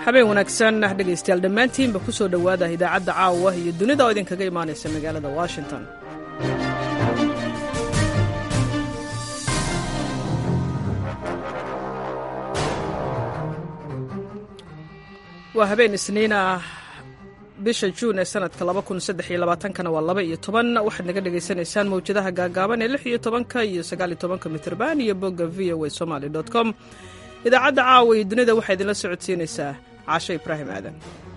habeen wanaagsan dhegaystayaal dhammaantiinba ku soo dhowaada idaacadda caawa iyo dunida oo idinkaga imaanaysa magaalada washington waa habeen isniin ah bisha juun ee sanadka kana waa laba iyo toban waxaad naga dhagaysanaysaan mawjadaha gaagaaban ee lix iyo tobanka iyo sagaal iyo tobanka mitrban iyo bogga v o a somaly com idaacadda caawa iyo dunida waxaa idinla socodsiinaysaa caashe ibraahim aadan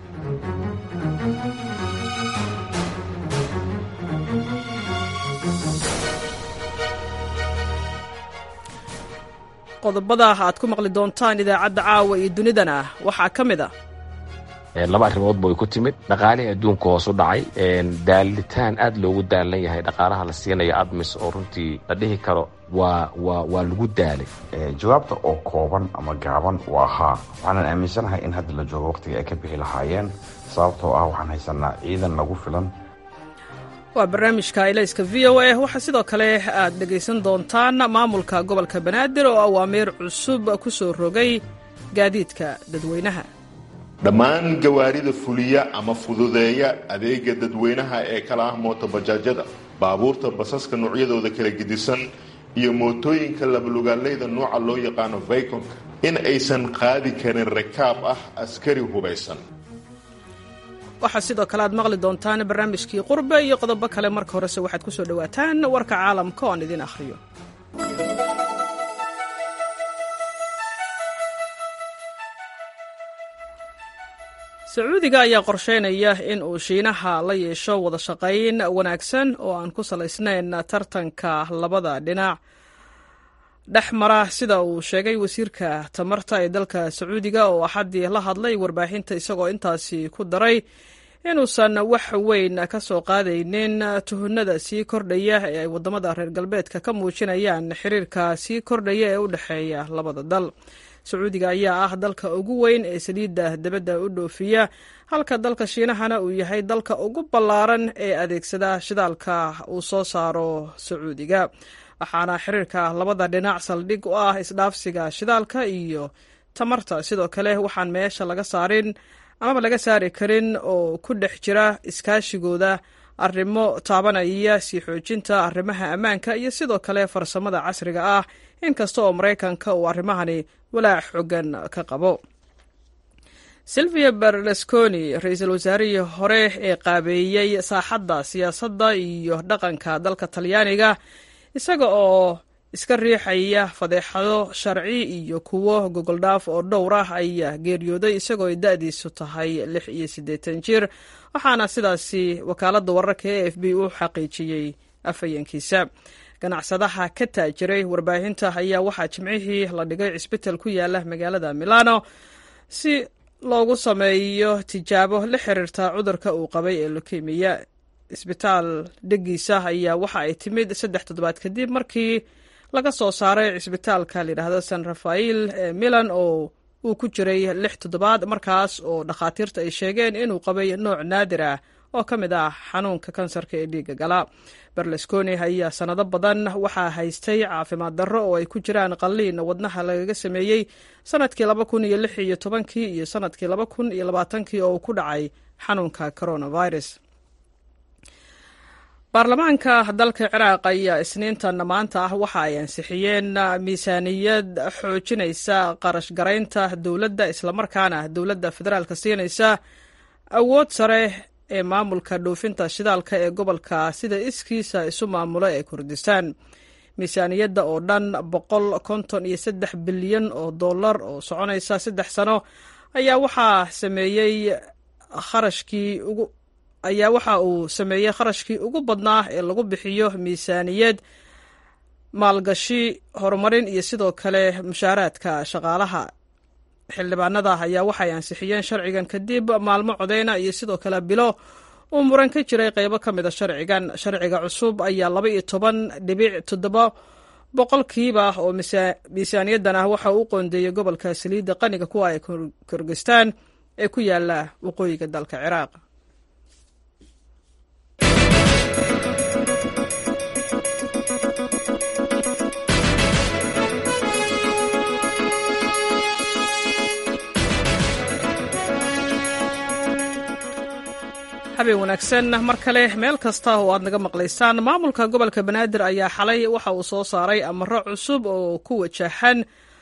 qodobada aad ku maqli doontaan idaacadda caawa iyo dunidana waxaa ka mid a laba arrimoodba way ku timid dhaqaalihii adduunka hoos u dhacay daalitaan aad loogu daalan yahay dhaqaalaha la siinayo admis oo runtii la dhihi karo waa waa waa lagu daalay jawaabta oo kooban ama gaaban waa haa waxaanan aaminsanahay in hadda la joogo waqtiga ay ka bixi lahaayeen sababtoo ah waxaan haysanaa ciidan nagu filan waa barnaamijka ilayska v o a waxaa sidoo kale aad dhegaysan doontaan maamulka gobolka banaadir oo awaamiir cusub ku soo rogay gaadiidka dadweynaha dhammaan gawaarida fuliya ama fududeeya adeega dadweynaha ee kala ah mootobajaajada baabuurta basaska noocyadooda kala gedisan iyo mootooyinka labalugaaleyda nooca loo yaqaano vaykonka in aysan qaadi karin rakaab ah askari hubaysan waxaa sidoo kale aad maqli doontaan barnaamijkii qurbe iyo qodobo kale marka horese waxaad ku soo dhowaataan warka caalamka oon idin akhriyo sacuudiga ayaa qorsheynaya in uu shiinaha la yeesho wada shaqayn wanaagsan oo aan ku salaysnayn tartanka labada dhinac dhex mara sida uu sheegay wasiirka tamarta ee dalka sacuudiga oo axaddii la hadlay warbaahinta isagoo intaasi ku daray inuusan wax weyn ka soo qaadaynin tuhunada sii kordhaya ee ay waddamada reer galbeedka ka muujinayaan xiriirka sii kordhaya ee u dhexeeya labada dal sacuudiga ayaa ah dalka ugu weyn ee saliidda dabadda u dhoofiya halka dalka shiinahana uu yahay dalka ugu ballaaran ee adeegsada shidaalka uu soo saaro sacuudiga waxaana xiriirka labada dhinac saldhig u ah isdhaafsiga shidaalka iyo tamarta sidoo kale waxaan meesha laga saarin amaba laga saari karin oo ku dhex jira iskaashigooda arrimo taabanaya sii xoojinta arrimaha ammaanka iyo sidoo kale farsamada casriga ah inkasta oo maraykanka uu arrimahani walaac xoogan ka qabo silvia berlusconi ra-iisul wasaarihii hore ee qaabeeyey saaxadda siyaasadda iyo dhaqanka dalka talyaaniga isaga oo iska riixaya fadeexado sharci iyo kuwo gogoldhaaf oo dhowr ah ayaa geeriyooday isagoo ay da-diisu tahay lix iyo siddeetan jir waxaana sidaasi wakaaladda wararka e f b u xaqiijiyey afhayeenkiisa ganacsadaha ka taajiray warbaahinta ayaa waxaa jimcihii la dhigay cisbital ku yaala magaalada milano si loogu sameeyo tijaabo la xiriirta cudurka uu qabay ee lokemiya isbitaal dhegiisa ayaa waxa ay timid saddex toddobaad kadib markii laga soo saaray cisbitaalka layidhaahdo san rafael ee milan oo uu ku jiray lix toddobaad markaas oo dhakhaatiirta ay sheegeen inuu qabay nooc naadir ah oo ka mid ah xanuunka kansarka ee dhiiga gala berlusconi ayaa sanado badan waxaa haystay caafimaad darro oo ay ku jiraan qalliin wadnaha lagaga sameeyey sanadkii laba kun iyo lix iyo tobankii iyo sanadkii laba kun iyo labaatankii oo uu ku dhacay xanuunka coronavirus baarlamaanka dalka ciraaq ayaa isniintan maanta ah waxa ay ansixiyeen miisaaniyad xoojinaysa qarash garaynta dowladda islamarkaana dowladda federaalka siinaysa awood sare ee maamulka dhoofinta shidaalka ee gobolka sida iskiisa isu maamula ee kurdistaan miisaaniyadda oo dhan boqol konton iyo saddex bilyan oo dollar oo soconaysa saddex sano ayaa waxaa sameeyey kharashkii ugu ayaa waxa uu sameeyey kharashkii ugu badnaa ee lagu bixiyo miisaaniyad maalgashi horumarin iyo sidoo kale mushaaraadka shaqaalaha xildhibaanada ayaa waxay ansixiyeen sharcigan kadib maalmo codeyna iyo sidoo kale bilo uu muran ka jiray qeybo ka mida sharcigan sharciga cusub ayaa laba iyo toban dhibic toddoba boqolkiiba oo miisaaniyadan ah waxa uu qoondeeyey gobolka saliidda qaniga kuwa ay kirgistaan ee ku yaala waqooyiga dalka ciraaq habeen wanaagsan mar kale meel kasta oo aad naga maqlaysaan maamulka gobolka banaadir ayaa xalay waxa uu soo saaray amaro cusub oo ku wajahan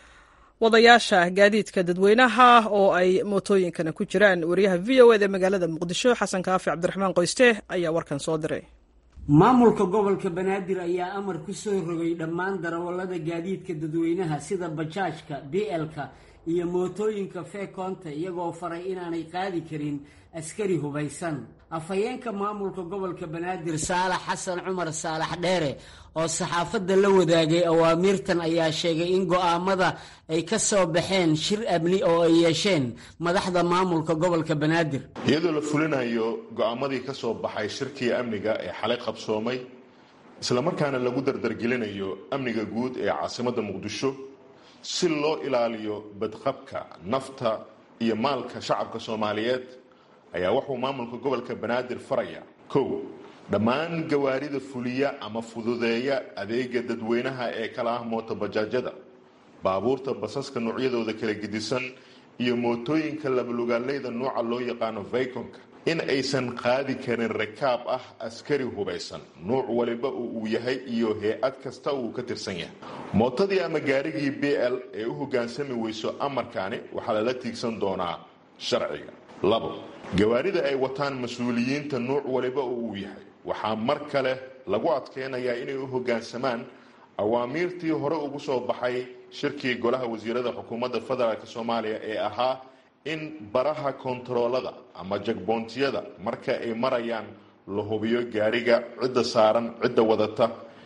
wadayaasha gaadiidka dadweynaha oo ay mootooyinkana ku jiraan wariyaha v o ed ee magaalada muqdisho xasan kaafi cabdiraxmaan qoyste ayaa warkan soo diray maamulka gobolka banaadir ayaa amar ku soo rogay dhammaan darawallada gaadiidka dadweynaha sida bajaajka blka iyo mootooyinka feekoonta iyagoo faray inaanay qaadi karin askari hubaysan afhayeenka maamulka gobolka banaadir saalax xasan cumar saalax dheere oo saxaafadda la wadaagay awaamiirtan ayaa sheegay in go'aamada ay ka soo baxeen shir amni oo ay yeesheen madaxda maamulka gobolka banaadir iyadoo la fulinayo go'aamadii ka soo baxay shirkii amniga ee xalay qabsoomay islamarkaana lagu dardargelinayo amniga guud ee caasimadda muqdisho si loo ilaaliyo badqabka nafta iyo maalka shacabka soomaaliyeed ayaa wuxuu maamulka gobolka banaadir faraya kow dhammaan gawaarida fuliya ama fududeeya adeega dadweynaha ee kala ah mootobajaajada baabuurta basaska noocyadooda kala gedisan iyo mootooyinka labalugaaleyda nooca loo yaqaano vaykonka in aysan qaadi karin rakaab ah askari hubaysan nuuc waliba uu yahay iyo hay-ad kasta uu ka tirsan yahay mootadii ama gaarigii b l ee u hoggaansami weyso amarkaani waxaa lala tiigsan doonaa sharciga labo gawaarida ay wataan mas-uuliyiinta nuuc waliba uu yahay waxaa mar kale lagu adkeynayaa inay u hoggaansamaan awaamiirtii hore ugu soo baxay shirkii golaha wasiirada xukuumadda federaalk soomaaliya ee ahaa in baraha kontaroolada ama jagboontiyada marka ay marayaan la hubiyo gaariga cidda saaran cidda wadata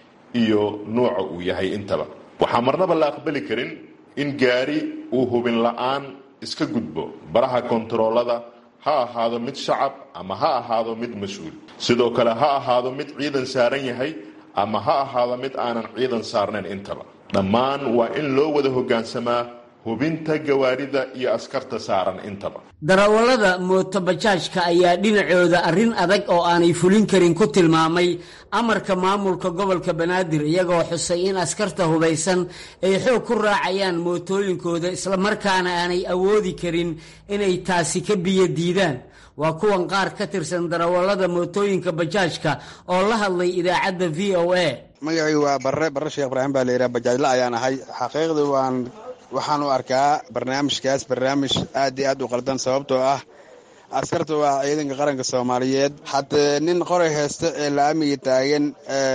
iyo nuuca uu yahay intaba waxaa marnaba la aqbali karin in gaari uu hubin la-aan iska gudbo baraha kontaroolada ha ahaado mid shacab ama ha ahaado mid mas-uul sidoo kale ha ahaado mid ciidan saaran yahay ama ha ahaado mid aanan ciidan saarnayn intaba dhammaan waa in loo wada hoggaansamaa hubinta gawaarida iyo askarta saaran intaba darawallada mootobajaajka ayaa dhinacooda arrin adag oo aanay fulin karin ku tilmaamay amarka maamulka gobolka banaadir iyagoo xusay in askarta hubaysan ay xoog ku raacayaan mootooyinkooda islamarkaana aanay awoodi karin inay taasi ka biyo diidaan waa kuwan qaar ka tirsan darawallada mootooyinka bajaajka oo la hadlay idaacadda v o a magacii waa barre barre sheekh ibraahim baa layidhaha bajaajla ayaan ahay xaqiiqdii waan waxaan u arkaa barnaamijkaas barnaamij aad iyo aad u qaldan sababtoo ah askarta waa ciidanka qaranka soomaaliyeed haddee nin qoray haysta ee la-amiga taagan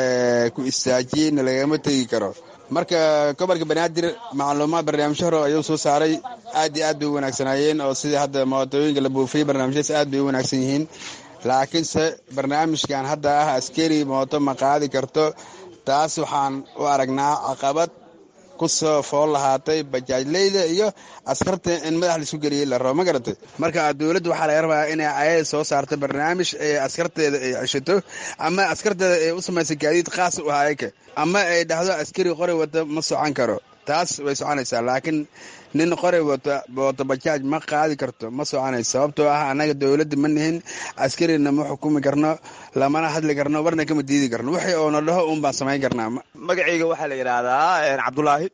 ku istaajiyeyna lagama tegi karo marka gobolka banaadir macluumaad barnaamijyo hore ayuu soo saaray aad iyo aad bay u wanaagsanaayeen oo sidii hadda mootooyinka la buufiyey barnaamijyadas aad bay u wanaagsan yihiin laakiinse barnaamijkan hadda ah askari mooto ma qaadi karto taas waxaan u aragnaa caqabad kusoo fool lahaatay bajaajleyda iyo askarta in madax laisku geliyey la rabo ma garatay marka dowladda waxaa laga rabaa inay ayada soo saarto barnaamij ee askarteeda ay ceshato ama askarteeda ay u samaysa gaadiid khaas u ahayka ama ay dhahdo askari qori wata ma socon karo taas way soconaysaa laakiin nin qori wata wata bajaaj ma qaadi karto ma soconayso sababtoo ah annaga dowladda ma nihin askarina ma xukumi karno lamana hadli karno warna kama diidi karno wixii oona dhaho uun baan samayn karnaa magacayga waxaa la yidhaahdaa cabdulaahi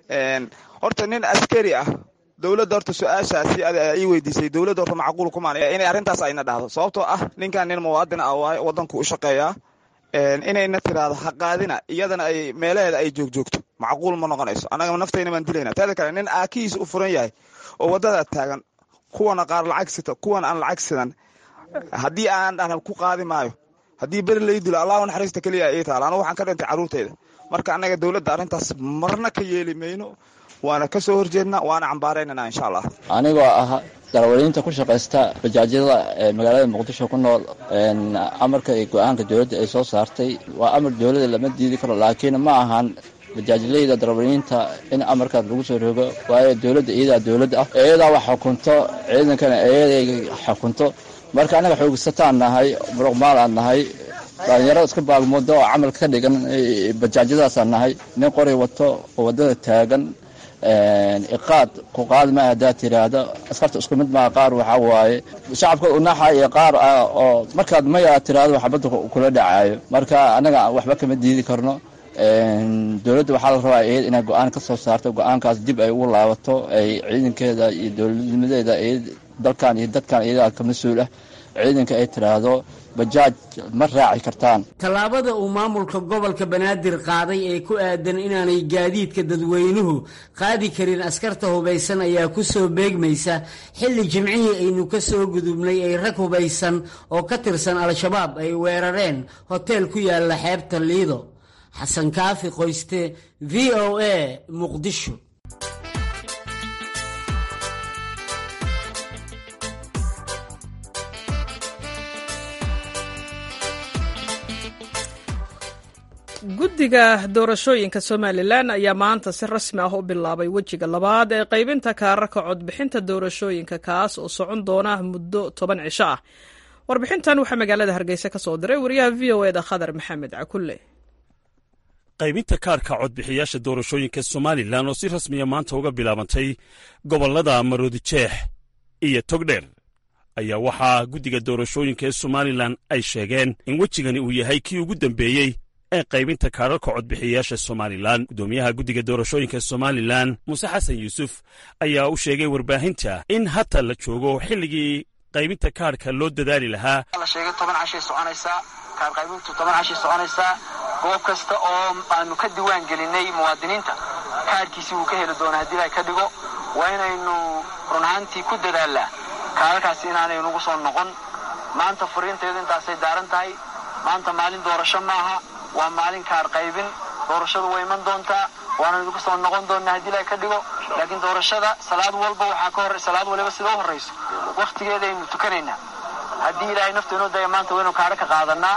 horta nin askari ah dowladda horta su-aashaasi ii weydiisay dowladda horta macquul kumaan inay arrintaas ayna dhahdo sababtoo ah ninkan nin muwaadin ah waaye waddanku u shaqeeyaa inayna tiraahdo ha qaadina iyadana ay meelaheeda ay joogjoogto macquul ma noqonayso annaga naftayna baan dilayna teeda kale nin aakihiisa u furan yahay oo waddada taagan kuwana qaar lacag sita kuwan aan lacag sidan haddii aan dhahna ku qaadi maayo haddii beri lay dilo allahu naxariista keliya ii taala anu waxaan ka dhintay carruurteyda marka annaga dowladda arrintaas marna ka yeeli mayno waana ka soo horjeednaa waana cambaaraynana insha allah anigoo ah darawaliinta ku shaqaysta bajaajyada ee magaalada muqdisho ku nool amarka iyo go-aanka dowladda ay soo saartay waa amar dowladda lama diidi karo laakiin ma ahan bajaajleyda darawaliinta in amarkaas lagu soo rogo waayo dowladda iyadaa dowladda ah iyadaa wax xukunto ciidankana iyaday xukunto marka annaga xoogsataan nahay muruqmaalaan nahay dhalinyarada iska baagmoodo oo camal ka dhigan bajaajyadaasaan nahay nin qori wato oo waddada taagan iqaad ku qaadi maayo haddaad tiraahdo askarta isku mid maa qaar waxaa waaye shacabka unaxa iyo qaar ah oo markaad maya tiraahdo waxbadda kula dhacaayo marka annaga waxba kama diidi karno dowladda waxaa la rabaa iyad inay go-aan ka soo saarto go-aankaas dib ay ugu laabato ay ciidankeeda iyo dowladnimadeeda dalkan iyo dadkan iyadaa ka mas-uul ah ciidanka ay tidhaahdo bajaaj ma raaci kartaan tallaabada uu maamulka gobolka banaadir qaaday ee ku aadan inaanay gaadiidka dadweynuhu qaadi karin askarta hubaysan ayaa ku soo beegmaysa xilli jimcihii aynu ka soo gudubnay ay rag hubaysan oo ka tirsan al-shabaab ay weerareen hoteel ku yaalla xeebta liido xasan kaafi qoyste v o a muqdisho guddiga doorashooyinka somalilan ayaa maanta si rasmi ah u bilaabay wejiga labaad ee qaybinta kaararka codbixinta doorashooyinka kaas oo socon doona muddo toban cisho ah warbixintan waxaa magaalada hargeysa ka soo diray wariyaha v o eda khadar maxamed cakulle qaybinta kaarka codbixiyaasha doorashooyinka somalilan oo si rasmiya maanta uga bilaabantay gobollada maroodijeex iyo togdheer ayaa waxaa guddiga doorashooyinka ee somalilan ay sheegeen in wejigani uu yahay kii ugu dambeeyey ee qaybinta kaararka codbixiyayaasha somalilan guddoomiyaha guddiga doorashooyinka somalilan muuse xasan yuusuf ayaa u sheegay warbaahinta in hata la joogo xilligii qaybinta kaarhka loo dadaali lahaa la sheegay toban cashay soconaysaa kaar qaybintu toban cashay soconaysaa goob kasta oo aanu ka diwaan gelinay muwaadiniinta kaarhkiisii wuu ka heli doona haddii ay ka dhigo waa inaynu run ahaantii ku dadaalnaa kaararkaasi inaanay nagu soo noqon maanta furiinteedu intaasay daaran tahay maanta maalin doorasho maaha waa maalin kaar qaybin doorashadu way iman doontaa waana idinku soo noqon doonaa haddii la ka dhigo laakiin doorashada salaad walba waxaa ka hor salaad waliba sida u horrayso wakhtigeedaynu tukanaynaa haddii ilaahay naftu inoo daya maanta waynu kaadho ka qaadanaa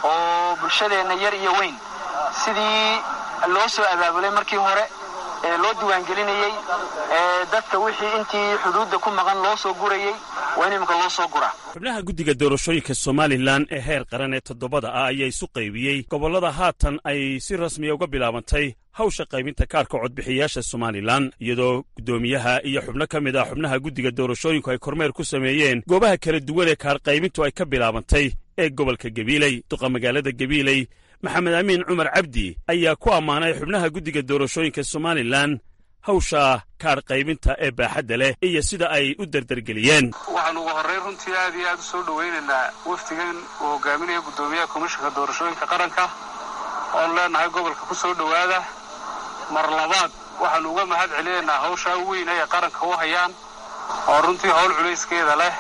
oo bulshadeenna yar iyo weyn sidii loo soo abaabulay markii hore ee loo diiwaangelinayey ee dadka wixii intii xuduudda ku maqan loo soo gurayey waa in iminka loo soo guraa xubnaha guddiga doorashooyinka somalilan ee heer qaran ee toddobada ah ayaa isu qaybiyey gobollada haatan ay si rasmiya uga bilaabantay hawsha qaybinta kaarka codbixiyayaasha somalilan iyadoo guddoomiyaha iyo xubno ka mid ah xubnaha guddiga doorashooyinku ay kormeer ku sameeyeen goobaha kala duwan ee kaar qaybintu ay ka bilaabantay ee gobolka gabiiley duqa magaalada gabiiley maxamed amiin cumar cabdi ayaa ku ammaanay xubnaha guddiga doorashooyinka somalilan hawsha kaar qaybinta ee baaxadda leh iyo sida ay u derdergeliyeen waxaanu ugu horrayn runtii aad iyo aad u soo dhowaynaynaa wafdigan uu hogaaminaya guddoomiyaha komishanka doorashooyinka qaranka oonu leenahay gobolka ku soo dhowaada mar labaad waxaanu uga mahad celinaynaa hawshaa weyn ay qaranka u hayaan oo runtii howl culayskeeda leh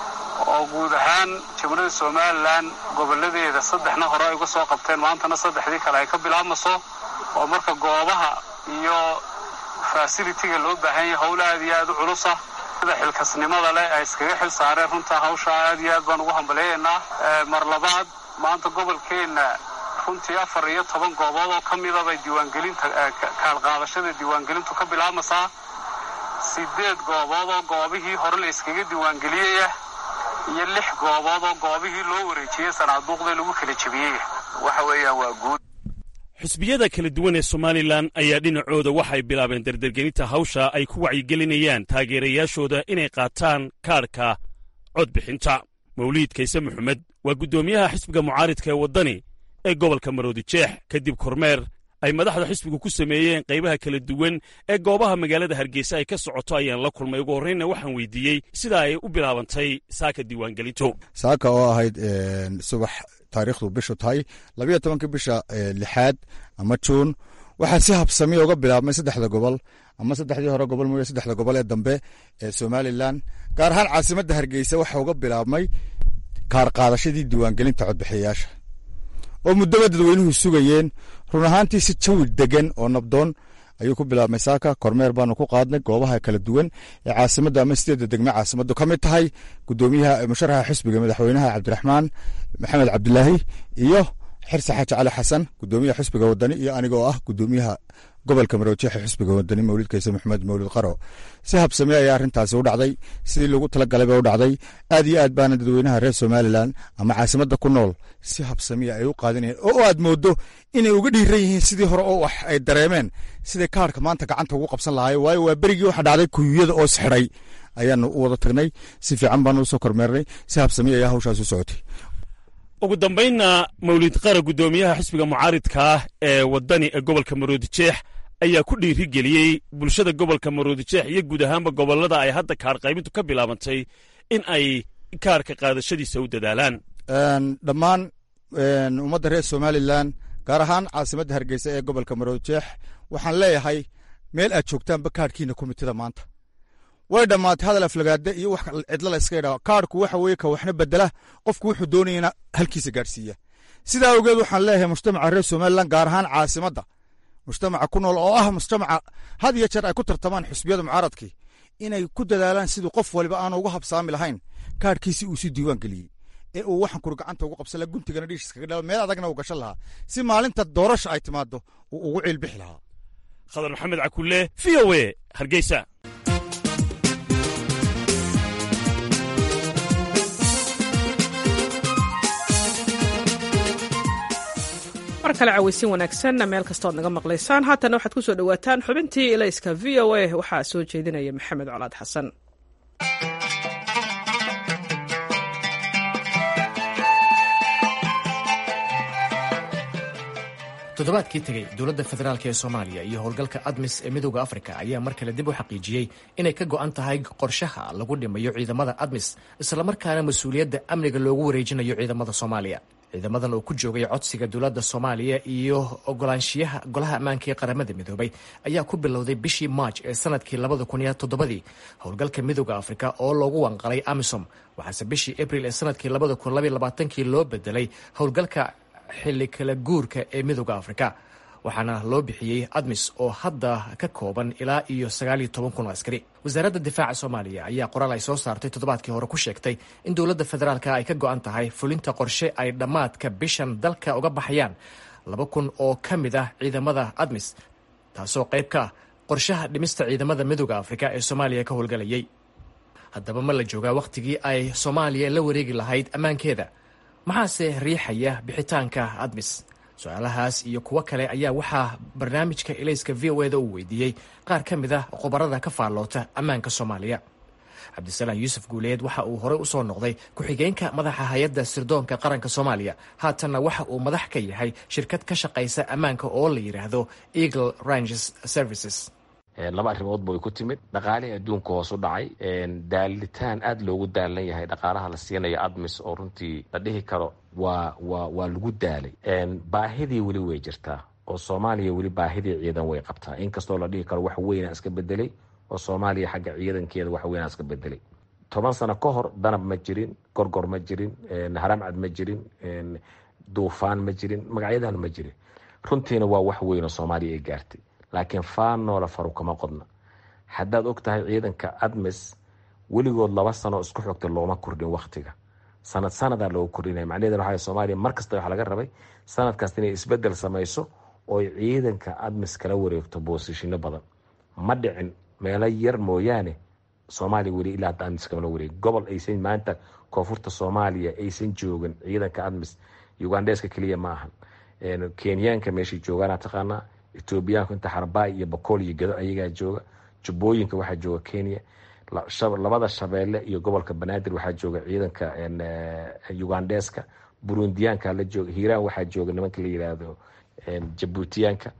oo guud ahaan jamhuuriyadda somalilan gobolladeeda saddexna hore ay uga soo qabteen maantana saddexdii kale ay ka bilaabmayso oo marka goobaha iyo fasilitiga loo baahan yahay howl aad iyo aad u culusa sida xilkasnimada leh ay iskaga xil saareen runtaa hawshaa aad iyo aad baan ugu hambaleeyaynaa mar labaad maanta gobolkeenna runtii afar iyo toban goobood oo ka mida bay diiwaangelinta kaalqaadashada diiwaangelintu ka bilaabmaysaa sideed goobood oo goobihii hore la iskaga diiwaangeliyaya iyo lix goobood oo goobihii loo wareejiyey sanaaduuqda lagu kala jebiyey waxa weeyaan waa guud xisbiyada kala duwan ee somalilan ayaa dhinacooda waxay bilaabeen derdergelinta hawsha ay ku wacyigelinayaan taageerayaashooda inay qaataan kaarhka codbixinta mawliid kayse maxamed waa guddoomiyaha xisbiga mucaaridka ee waddani ee gobolka maroodijeex kadib kormeer ay madaxda xisbigu ku sameeyeen qaybaha kala duwan ee goobaha magaalada hargeysa ay ka socoto ayaan la kulmay ugu horreynna waxaan weydiiyey sida ay u bilaabantay saaka diiwaangelintu saaka oo ahayd subax taariikhdu bishu tahay labayo tobankii bisha lixaad ama juun waxaa si habsamiya uga bilaabmay saddexda gobol ama saddexdii hore gobol mooye saddexda gobol ee dambe ee somalilan gaar ahaan caasimadda hargeysa waxaa uga bilaabmay kaar qaadashadii diiwaangelinta codbixiyayaasha oo muddoba dadweynuhu sugayeen run ahaantii si jawi degan oo nabdoon ayuu ku bilaabmay saaka kormeer baanu ku qaadnay goobaha kala duwan ee caasimadda ama sideedda degme caasimaddu ka mid tahay gudoomiyaha musharaxa xisbiga madaxweynaha cabdiraxmaan maxamed cabdilaahi iyo xirse xaaji cali xasan gudoomiyaha xisbiga wadani iyo anigoo ah gudoomiyaha gobolka maroojeexa xisbiga wadani mawlid kayse maxamed mawlid qaro si habsame ayaa arrintaasi u dhacday sidii lagu talagalay ba u dhacday aad iyo aad baana dadweynaha reer somalilan ama caasimadda ku nool si habsamiya ay u qaadinayeen oo aad moodo inay uga dhiiran yihiin sidii hore oo wax ay dareemeen siday kaarhka maanta gacanta ugu qabsan lahaay waayo waa berigii waxa dhacday kuyuyada oo sixidhay ayaanu u wada tagnay si fiican baanu usoo kormeernay si habsamiya ayaa hawshaas u socotay ugu dambaynna mawlid qara guddoomiyaha xisbiga mucaaridka ah ee waddani ee gobolka maroodijeex ayaa ku dhiiri geliyey bulshada gobolka maroodijeex iyo guud ahaanba gobollada ay hadda kaar qaybintu ka bilaabantay in ay kaarka qaadashadiisa u dadaalaan dhammaan ummadda reer somalilan gaar ahaan caasimadda hargeysa ee gobolka marojeex waxaan leeyahay meel aad joogtaanba kaarhkiina komitida maanta way dhammaatay hadal aflagaade iyo wax cidlo la iska idhaa kaarhku waxa weye ka waxna bedela qofku wuxuu doonayana halkiisa gaadhsiiya sidaa awgeed waxaan leeyahay mujtamaca reer somalilan gaar ahaan caasimadda mujtamaca ku nool oo ah mujtamaca had iyo jeer ay ku tartamaan xusbiyada mucaaradkii inay ku dadaalaan siduu qof waliba aanu uga habsaami lahayn kaarhkiisi uu si diiwaan geliyey ee uu waxan kuri gacanta ugu qabsan laha guntigana dhiishis kaga dhala meel adagna uu gashan lahaa si maalinta doorasha ay timaado uu ugu ciilbixi lahaa khadar maxamed cakulle v o e hargeysa mar kale cawaysin wanaagsan meel kastood naga maqlaysaan haatana waxaad ku soo dhowaataan xubintii ilayska v o a waxaa soo jeedinaya maxamed colaad xasan toddobaadkii tegey dowladda federaalk ee soomaaliya iyo howlgalka admis ee midooda afrika ayaa mar kale dib u xaqiijiyey inay ka go'an tahay qorshaha lagu dhimayo ciidamada admis islamarkaana mas-uuliyadda amniga loogu wareejinayo ciidamada soomaaliya ciidamadan oo ku joogay codsiga dowladda soomaaliya iyo ogolaanshiyaha golaha ammaanka ee qaramada midoobay ayaa ku bilowday bishii maaj ee sanadkii labada kun iyo toddobadii howlgalka midooda afrika oo loogu wanqalay amisom waxaase bishii abril ee sanadkii labada kun labaiy labaatankii loo bedelay howlgalka xilli kala guurka ee midooda afrika waxaana loo bixiyey admis oo hadda ka kooban ilaa iyo sagaaliyo toban kun oo askari wasaaradda difaaca soomaaliya ayaa qoraal ay soo saartay toddobaadkii hore ku sheegtay in dowladda federaalka ay ka go'an tahay fulinta qorshe ay dhammaadka bishan dalka uga baxayaan laba kun oo ka mid ah ciidamada admis taasoo qayb ka ah qorshaha dhimista ciidamada midooda afrika ee soomaaliya ka howlgalayay haddaba ma la joogaa wakhtigii ay soomaaliya la wareegi lahayd ammaankeeda maxaase riixaya bixitaanka admis su-aalahaas iyo kuwo kale ayaa waxaa barnaamijka ilayska v o eda uu weydiiyey qaar ka mid ah khubarada ka faalloota ammaanka soomaaliya cabdisalaam yuusuf guuleed waxa uu horey usoo noqday ku-xigeenka madaxa hay-adda sirdoonka qaranka soomaaliya haatanna waxa uu madax ka yahay shirkad ka shaqaysa ammaanka oo la yidhaahdo eagle ranges services laba arrimoodba way ku timid dhaqaalihii adduunka hoos u dhacay daalitaan aada loogu daalan yahay dhaqaalaha la siinayo admis oo runtii la dhihi karo waa waa waa lagu daalay baahidii weli way jirtaa oo soomaaliya weli baahidii ciidan way qabtaa inkastoo la dhihi karo wax weynaa iska bedelay oo soomaaliya xagga ciidankeeda wax weynaa iska bedelay toban sano ka hor danab ma jirin gorgor ma jirin haramcad ma jirin duufaan ma jirin magacyadan ma jirin runtiina waa wax weyn oo soomaaliya ay gaartay laakiin faanoola faru kama qodna haddaad og tahay ciidanka admis weligood laba sano isku xogta looma kordhin waktiga sanad sanadaa loogu kordhinaya macnaheed waxa soomaaliya mar kasta waxa laga rabay sanad kasta inay isbedel samayso oo ay ciidanka admis kala wareegto boosishino badan ma dhicin meelo yar mooyaane soomaaliya weli ilaa hadda admis kamala wareegi gobol aysan maanta koonfurta soomaaliya aysan joogin ciidanka admis ugandheska keliya ma ahan kenyaanka meeshay joogaana taqaanaa etoobiyaanku inta xarbaay iyo bakool iyo gedo ayagaa jooga jubbooyinka waxaa jooga kenya labada shabeelle iyo gobolka banaadir waxaa jooga ciidanka ugandheska burundiyaanka la jooga hiiraan waxaa jooga nimanka la yiraahdo jabuutiyaanka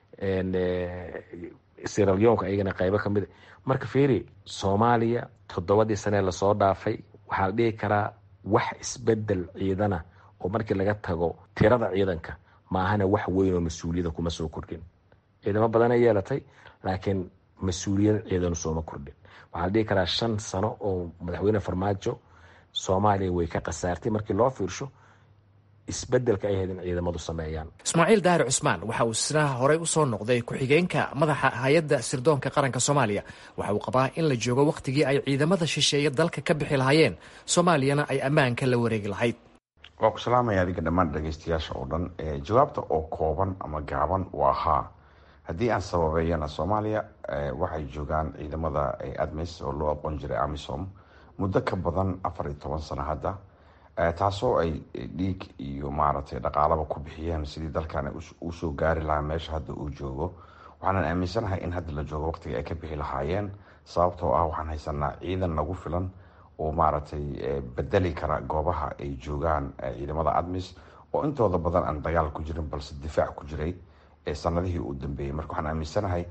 siralyoonka ayagana qaybo kamid marka fiiri soomaaliya toddobadii sanee lasoo dhaafay waxaa la dhihi karaa wax isbedel ciidana oo markii laga tago tirada ciidanka maahana wax weyn oo mas-uuliyada kuma soo kordhin ciidamo badana yeelatay laakiin mas-uuliyad ciidanu sooma kordhin waxaa la dhihi karaa shan sano oo madaxweyne farmaajo soomaaliya way ka khasaartay markii loo fiirsho isbedelka ay ahayd in ciidamadu sameeyaan ismaaciil daahir cusmaan waxa uu isna horey usoo noqday ku-xigeenka madaxa hay-adda sirdoonka qaranka soomaaliya waxa uu qabaa in la joogo wakhtigii ay ciidamada shisheeye dalka ka bixi lahaayeen soomaaliyana ay ammaanka la wareegi lahayd waa ku salaamaya adiga dhammaan dhageystayaasha oo dhan jawaabta oo kooban ama gaaban waa haa haddii aan sababeeyana soomaaliya waxay joogaan ciidamada admis oo loo aqoon jiray amisom muddo ka badan afar iyo toban sano hadda taasoo ay dhiig iyo maaragtay dhaqaalaba ku bixiyeen sidii dalkan usoo gaari lahaa meesha hadda uu joogo waxaanan aaminsanahay in hadda la joogo waqtiga ay ka bixi lahaayeen sababtoo ah waxaan haysanaa ciidan nagu filan oo maaragtay bedeli kara goobaha ay joogaan ciidamada admis oo intooda badan aan dagaal ku jirin balse difaac ku jiray ee sanadihii uu dambeeyey marka waxaan aaminsanahay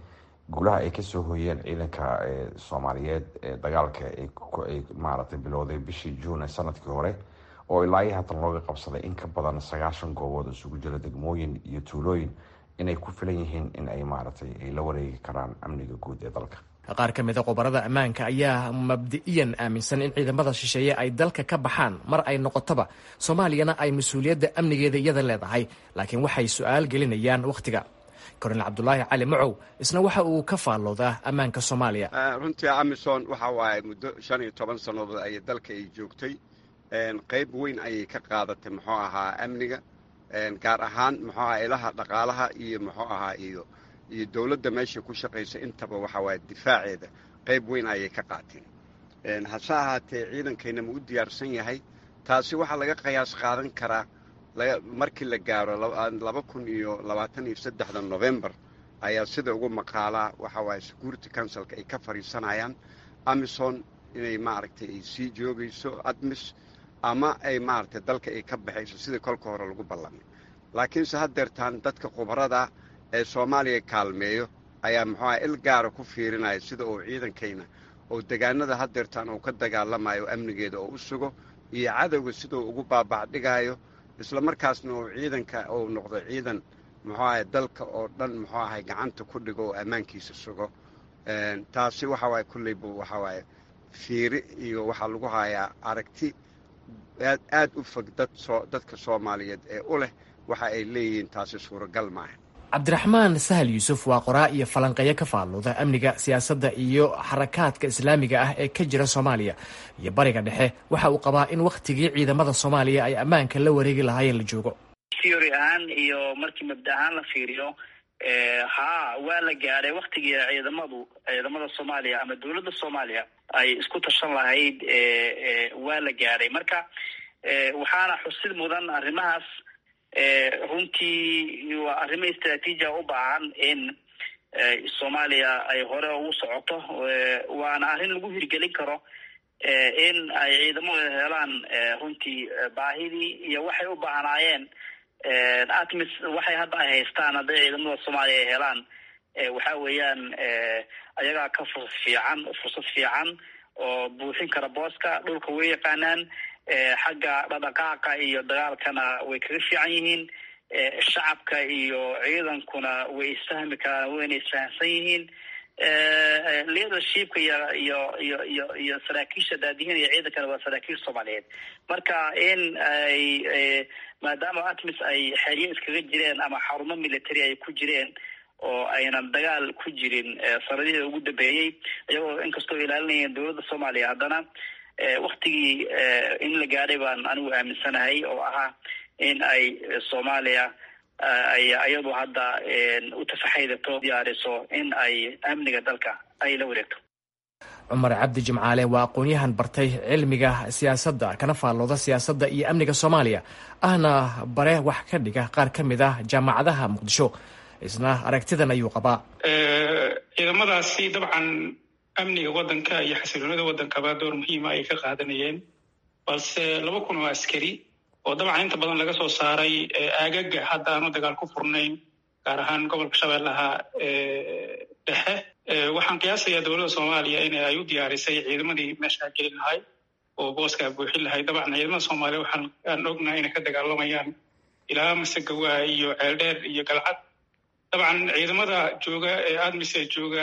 guulaha ay kasoo hoyeen ciidanka soomaaliyeed ee dagaalka ay maaragtay bilowday bishii juun ee sanadkii hore oo ilaa iyo haatan looga qabsaday in ka badan sagaashan goobood isugu jira degmooyin iyo tuulooyin inay ku filan yihiin in ay maaragtay ay la wareegi karaan amniga guud ee dalka qaar ka mida qobarada ammaanka ayaa mabdi'iyan aaminsan in ciidamada shisheeye ay dalka ka baxaan mar ay noqotoba soomaaliyana ay mas-uuliyadda amnigeeda iyada leedahay laakiin waxay su-aal gelinayaan wakhtiga kornel cabdulaahi cali macow isna waxa uu ka faalloodaa ammaanka soomaaliya runtii amison waxa waaye muddo shan iyo toban sannadood ayay dalka ay joogtay qayb weyn ayay ka qaadatay muxuu ahaa amniga gaar ahaan muxuu ahaa ilaha dhaqaalaha iyo muxuu ahaa iyo iyo dowladda meesha ku shaqaysa intaba waxa waaye difaaceeda qayb weyn ayay ka qaateen hase ahaatee ciidankayna ma u diyaarsan yahay taasi waxaa laga qiyaas qaadan karaa markii la gaaro laba kun iyo labaatan iyo saddexda novembar ayaa sida ugu maqaalaa waxa waaye security councilka ay ka fadhiisanayaan amison inay maaragtay ay sii joogayso admis ama ay maaragtay dalka ay ka baxayso sidii kolka hore lagu ballamay laakiinse haddeertaan dadka khubarada ee soomaaliya kaalmeeyo ayaa muxuuaha il gaara ku fiirinaya sida uu ciidankayna oo degaanada haddeertaan uu ka dagaalamayo amnigeeda oo u sugo iyo cadowga siduu ugu baabacdhigayo isla markaasna uu ciidanka uu noqdo ciidan muxuu ahay dalka oo dhan muxuu ahay gacanta ku dhigo oo ammaankiisa sugo taasi waxa waaye kulleyba waxa waaye fiiri iyo waxaa lagu hayaa aragti aad aad u fog dad soo dadka soomaaliyeed ee u leh waxa ay leeyihiin taasi suuragal maaha cabdiraxmaan sahal yuusuf waa qoraa iyo falanqeeyo ka faalluuda amniga siyaasadda iyo xarakaadka islaamiga ah ee ka jira soomaaliya iyo bariga dhexe waxa uu qabaa in wakhtigii ciidamada soomaaliya ay ammaanka la wareegi lahaayeen la joogo theory ahaan iyo markii mabda ahaan la fiiriyo haa waa la gaadhay waktigii ciidamadu ciidamada soomaaliya ama dowladda soomaaliya ay isku tashan lahayd waa la gaadhay marka waxaana xusid mudan arrimahaas runtii waa arrimo istraatiijia u baahan in soomaaliya ay hore ugu socoto waana arrin lagu hirgelin karo in ay ciidamadu helaan runtii baahidii iyo waxay u baahnaayeen atmis waxay hadda ay haystaan hadday ciidamada soomaaliya ay helaan waxa weeyaan ayagaa ka fursad fiican fursad fiican oo buuxin kara booska dhulka way yaqaanaan xagga dhadhaqaaqa iyo dagaalkana way kaga fiican yihiin shacabka iyo ciidankuna way isfahmi karaan wayna isfahamsan yihiin leadershipka iyo iyo iyo iyo iyo saraakiisha daadihinaya ciidankana waa saraakiil soomaaliyeed marka in ay maadaama atmis ay xeryo iskaga jireen ama xarumo military ay ku jireen oo aynan dagaal ku jirin sanadihii ugu dambeeyey iyagoo inkastoo ilaalinayeen dowladda soomaaliya haddana waktigii in la gaadhay baan anigu aaminsanahay oo ahaa in ay soomaaliya ay iyadu hadda u tafaxaydato diyaariso in ay amniga dalka ay la wareegto cumar cabdi jimcaale waa aqoon-yahan bartay cilmiga siyaasadda kana faallooda siyaasadda iyo amniga soomaaliya ahna bare wax ka dhiga qaar ka mid ah jaamacadaha muqdisho isna aragtidan ayuu qabaa ciidamadaasi dabcan amniga waddanka iyo xasiloonida waddankaba door muhiima ay ka qaadanayeen balse laba kun oo askari oo dabcan inta badan laga soo saaray aagaga hadda aanu dagaal ku furnayn gaar ahaan gobolka shabeellaha dhexe waxaan qiyaasayaa dowladda soomaaliya in ay u diyaarisay ciidamadii meeshaa gelin lahay oo booskaa buuxin lahay dabcan ciidamada soomaaliya waxaan aan ognahay inay ka dagaalamayaan ilaa masagawa iyo ceeldheer iyo galcad dabcan ciidamada jooga ee admise jooga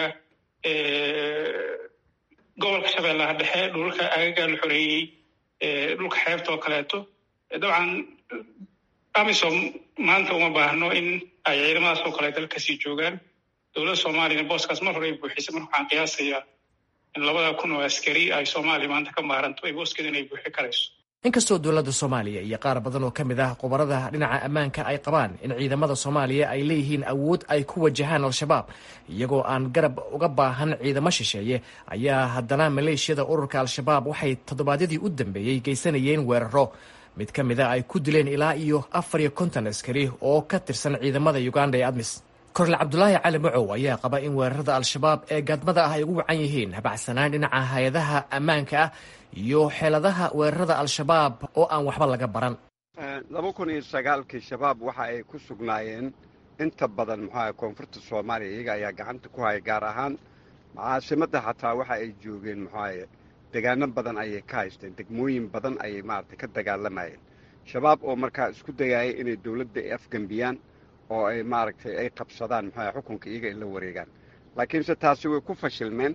gobolka shabeellaha dhexe dhulka aagagaa la xoreeyey dhulka xeebta oo kaleeto dabcan amisom maanta uma baahno in ay ciidamadaas oo kale dalkasii joogaan dowladda soomaaliyana booskaas mar hore ay buuxisay marka waxaan qiyaasayaa in labada kun oo askari ay soomaaliya maanta ka maaranto ay booskeeda inay buuxi karayso inkastoo dowladda soomaaliya iyo qaar badan oo ka mid ah khubarada dhinaca ammaanka ay qabaan in ciidamada soomaaliya ay leeyihiin awood ay ku wajahaan al-shabaab iyagoo aan garab uga baahan ciidamo shisheeye ayaa haddana maleeshiyada ururka al-shabaab waxay toddobaadyadii u dambeeyey geysanayeen weeraro mid ka mid a ay ku dileen ilaa iyo afar iyo konton askari oo ka tirsan ciidamada uganda ee admis kornel cabdulaahi cali macow ayaa qaba in weerarada al-shabaab ee gaadmada ah ay ugu wacan yihiin habacsanaan dhinaca hay-adaha ammaanka ah iyo xeeladaha weerarada al-shabaab oo aan waxba laga baran laba kun iyo sagaalkii shabaab waxa ay ku sugnaayeen inta badan muxuu ahay koonfurta soomaaliya iyaga ayaa gacanta ku haya gaar ahaan caasimadda xataa waxa ay joogeen muxuu ahaye degaano badan ayay ka haysteen degmooyin badan ayay maaragtay ka dagaalamayeen shabaab oo markaa isku dayaya inay dowladda ay afgembiyaan oo ay maaragtay ay qabsadaan muxuu ahay xukunka iyaga ay la wareegaan laakiinse taasi way ku fashilmeen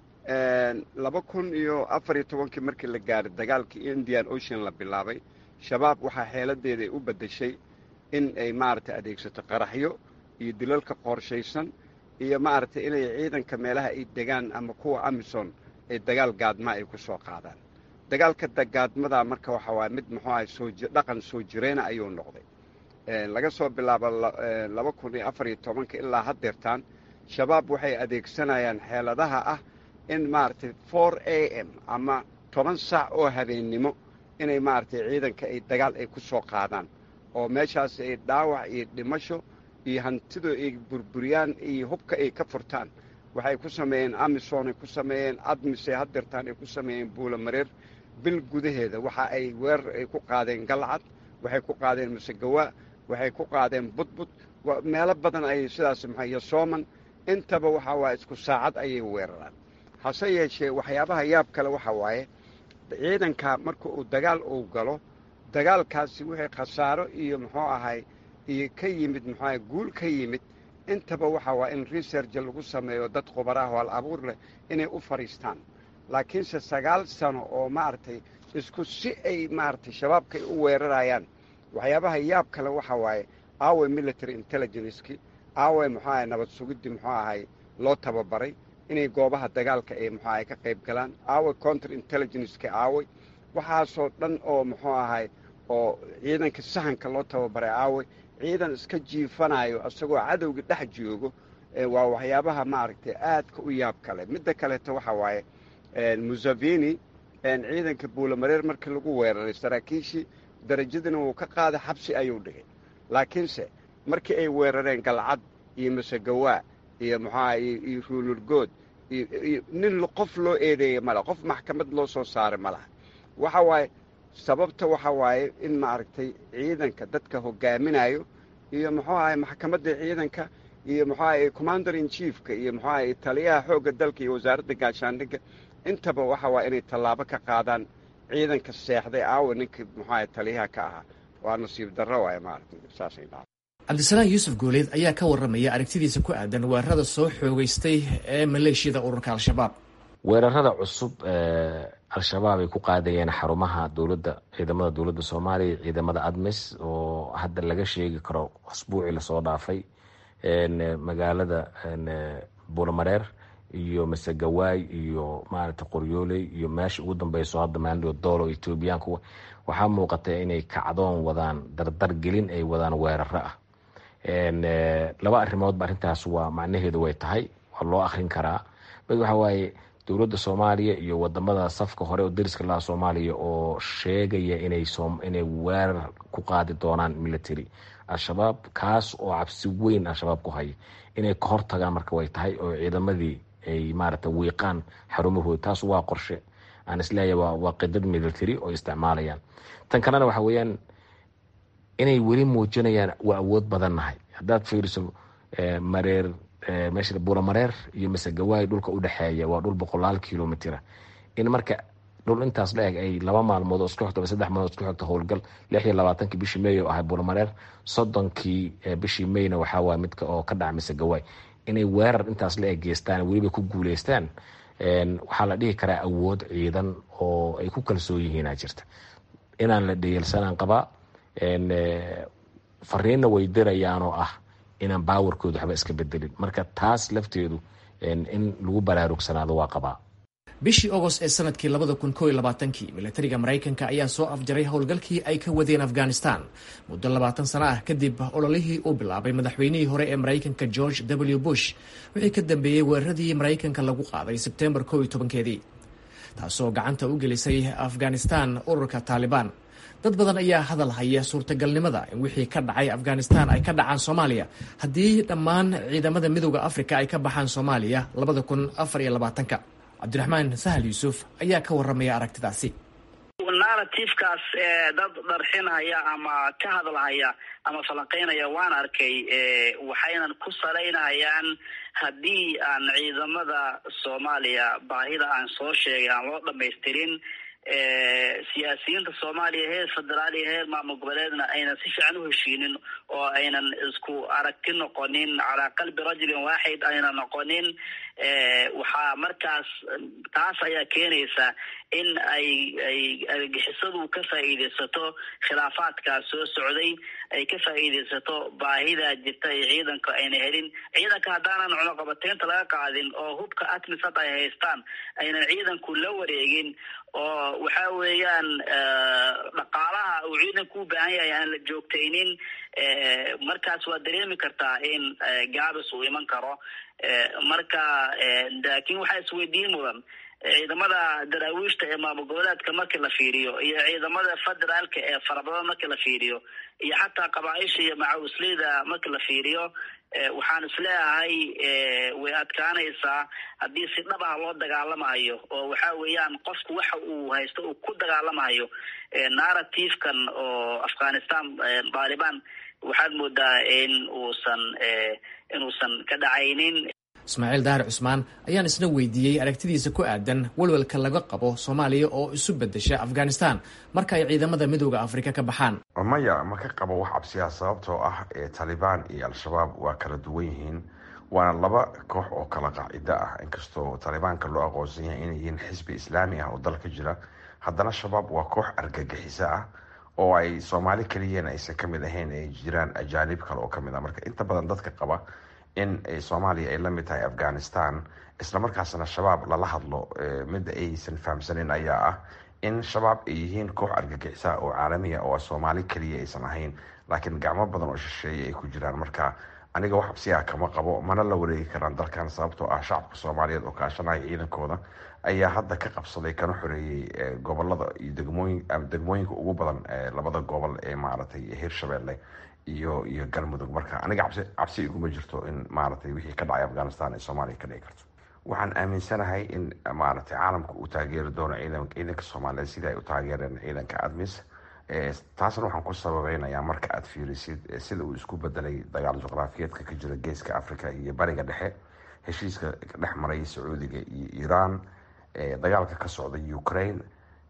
laba kun iyo afar iyo tobankii markii la gaaray dagaalkii indian ocean la bilaabay shabaab waxaa xeeladeeda ay u beddeshay in ay maaragtay adeegsato qaraxyo iyo dilalka qorshaysan iyo maaragtay inay ciidanka meelaha ay degaan ama kuwa amison ay dagaal gaadmaa ay ku soo qaadaan dagaalka gaadmadaa marka waxa waaya mid muxuu ahay soo dhaqan soo jireena ayuu noqday laga soo bilaabo laba kun iyo afar iyo tobanka ilaa haddeertaan shabaab waxay adeegsanayaan xeeladaha ah in maaragtay for a m ama toban saac oo habeennimo inay maaragtay ciidanka ay dagaal ay ku soo qaadaan oo meeshaas ay dhaawac iyo dhimasho iyo hantidu ay burburiyaan iyo hubka ay ka furtaan waxay ku sameeyeen amison ay ku sameeyeen admise haddeertaan ay ku sameeyeen buulamareer bil gudaheeda waxa ay weerar ay ku qaadeen galcad waxay ku qaadeen masegawaa waxay ku qaadeen budbud meelo badan ayay sidaas maxaa iyo sooman intaba waxa waaye isku saacad ayay weeraraan hase yeeshee waxyaabaha yaab kale waxa waaye ciidanka marka uu dagaal uu galo dagaalkaasi wixii khasaaro iyo muxuu ahay iyo ka yimid muxuu ahay guul ka yimid intaba waxa waa in research lagu sameeyo dad khubaraah oo al abuur leh inay u fadhiistaan laakiinse sagaal sano oo maaragtay isku si ay maaragtay shabaabkay u weerarayaan waxyaabaha yaab kale waxa waaye aawe military intelligenceki aawe muxuu ahay nabad sugiddii muxuu ahay loo tababaray inay goobaha dagaalka ay muxuu ahay ka qayb galaan aawe counter intelligenceki aawe waxaasoo dhan oo muxuu ahay oo ciidanka sahanka loo tababaray aawe ciidan iska jiifanayo isagoo cadowga dhex joogo waa waxyaabaha maaragtay aadka u yaab kale midda kaleeto waxa waaye museveni ciidanka buulamareer markii lagu weeraray saraakiishii darajadina wuu ka qaaday xabsi ayuu dhigay laakiinse markii ay weerareen galcad iyo masegawaa iyo muxuaha iyo ruulurgood iyo nin qof loo eedeeyey male qof maxkamad loo soo saaray ma laha waxa waaye sababta waxa waaye in maaragtay ciidanka dadka hogaaminayo iyo muxuu ahay maxkamadda ciidanka iyo muxuu ahay commander in chiefka iyo muxuu ahay taliyaha xoogga dalka iyo wasaaradda gaashaandhigga intaba waxa waa inay tallaabo ka qaadaan ciidanka seexday aawa ninkii muxuu ahay taliyaha ka ahaa waa nasiib darro waay maaragtay saasay dhaca cabdisalaan yuusuf gooleed ayaa ka warramaya aragtidiisa ku aadan weerarada soo xoogeystay ee maleeshiyada ururka al-shabaab weerarada cusub al-shabaab ay ku qaadayeen xarumaha dowladda ciidamada dowladda soomaaliya ciidamada admis oo hadda laga sheegi karo asbuucii lasoo dhaafay magaalada buulamareer iyo masegawaay iyo maaragtay qoryooley iyo meesha ugu dambeyso hadda maalido doolo etoobiyaanku waxaa muuqata inay kacdoon wadaan dardar gelin ay wadaan weeraro ah laba arrimoodba arrintaas waa macnaheedu way tahay waa loo akrin karaa mid waxa waaye dowladda soomaaliya iyo wadamada safka hore oo dariska laha soomaaliya oo sheegaya inay inay weerar ku qaadi doonaan military al-shabaab kaas oo cabsi weyn al-shabaab ku haya inay ka hortagaan marka way tahay oo ciidamadii ay maaragta wiiqaan xarumahooda taas waa qorshe aan isleeyahay waa waa qidad military oo isticmaalayaan tan kalena waxa weeyaan inay weli muujinayaan waa awood badannahay haddaad fiiriso mareer meesha buulamareer iyo masegawaay dhulka u dhexeeya waa dhul boqolaal kilomitira in marka dhul intaas la eg ay laba maalmood oo isku xigto saddex maalmood isku xigto howlgal lix iyo labaatankii bishii may oo ahay buulamareer soddonkii bishii mayna waxaa waaya midka oo ka dhaca masegawaay inay weerar intaas la eg geystaan weliba ku guuleystaan waxaa la dhihi karaa awood ciidan oo ay ku kalsoon yihiinaa jirta inaan la dheyelsanaan qabaa fariinna way dirayaan oo ah inaan baawarkooda waxba iska bedelin marka taas lafteedu in lagu baraarugsanaado waa qabaa bishii ogost ee sanadkii labada kun koo iyo labaatankii milatariga maraykanka ayaa soo afjaray howlgalkii ay ka wadeen afghanistan muddo labaatan sano ah kadib ololihii uu bilaabay madaxweynihii hore ee maraykanka george w bush wixii ka dambeeyey weeraradii maraykanka lagu qaaday sebtembar koo iyo tobankeedii taasoo gacanta u gelisay afghanistan ururka taalibaan dad badan ayaa hadal haya suurtagalnimada in wixii ka dhacay afghanistan ay ka dhacaan soomaaliya haddii dhammaan ciidamada midooda afrika ay ka baxaan soomaaliya labada kun afar iyo labaatanka cabdiraxmaan sahal yuusuf ayaa ka warramaya aragtidaasi naa narrativekaas dad dharxinhaya ama ka hadlahaya ama falanqeynaya waan arkay waxaynan ku salaynayaan haddii aan ciidamada soomaaliya baahida aan soo sheegay aan loo dhamaystirin siyaasiyiinta soomaaliya heer federaal iyo heer maamul goboleedna aynan si fiican u heshiinin oo aynan isku aragti noqonin calaa qalbi rajulin waaxid aynan noqonin waxaa markaas taas ayaa keenaysa in ay ay argagixisadu ka faa'iidaysato khilaafaadkaas soo socday ay ka faa'iidaysato baahida jirta ee ciidanka ayna helin ciidanka haddaanan cunuqabateynta laga qaadin oo hubka atmis hadda ay haystaan aynan ciidanku la wareegin oo waxa weeyaan dhaqaalaha uu ciidanku u baahan yahay aan la joogtaynin markaas waa dareemi kartaa in gaabis uu iman karo marka laakiin waxaa isweydiin mudan ciidamada daraawiishta ee maamul goboleedka markii la fiiriyo iyo ciidamada federaalka ee farabadan markii la fiiriyo iyo xataa qabaaisha iyo macawisleyda markii la fiiriyo waxaan isleeyahay way adkaanaysaa haddii si dhab ah loo dagaalamayo oo waxa weeyaan qofku waxa uu haysto uu ku dagaalamayo narrativekan oo afghanistan taliban waxaad moodaa in uusan inuusan ka dhacaynin ismaaciil daahir cusmaan ayaan isna weydiiyey aragtidiisa ku aadan walwalka laga qabo soomaaliya oo isu bedesha afghanistan marka ay ciidamada midooda afrika ka baxaan maya ma ka qabo wax cabsiya sababtoo ah taalibaan iyo al-shabaab waa kala duwan yihiin waana laba koox oo kala qaacido ah inkastoo taalibaanka loo aqoonsan yahay inay yihiin xisbi islaami ah oo dalka jira haddana shabaab waa koox argagixiso ah oo ay soomaali keliyana aysan ka mid ahayn ay jiraan ajaanib kale oo kamid ah marka inta badan dadka qaba in soomaaliya ay la mid tahay afghanistan islamarkaasna shabaab lala hadlo midda aysan fahamsanin ayaa ah in shabaab ay yihiin koox argagixisa oo caalamiya oo soomaali keliya aysan ahayn laakiin gacmo badan oo shisheeye ay ku jiraan marka aniga wax absiyaa kama qabo mana la wareegi karaan dalkan sababtoo ah shacabka soomaaliyeed oo kaashanaya ciidankooda ayaa hadda ka qabsaday kana xoreeyey gobolada iyo degmooyin degmooyinka ugu badan labada gobol ee maaragtay hirshabelle iyo iyo galmudug marka aniga cabsi cabsi iguma jirto in maaragtay wixii ka dhacay afghanistan ee soomaaliya ka dhici karto waxaan aaminsanahay in maaragtay caalamka uu taageeri doono ciidan ciidanka soomaaliyeed sidai ay u taageereen ciidanka admis taasna waxaan ku sababeynayaa marka aad fiirisid sida uu isku bedelay dagaal juqraafiyeedka ka jira geeska africa iyo bariga dhexe heshiiska dhex maray sacuudiga iyo iiraan dagaalka ka socda ukraine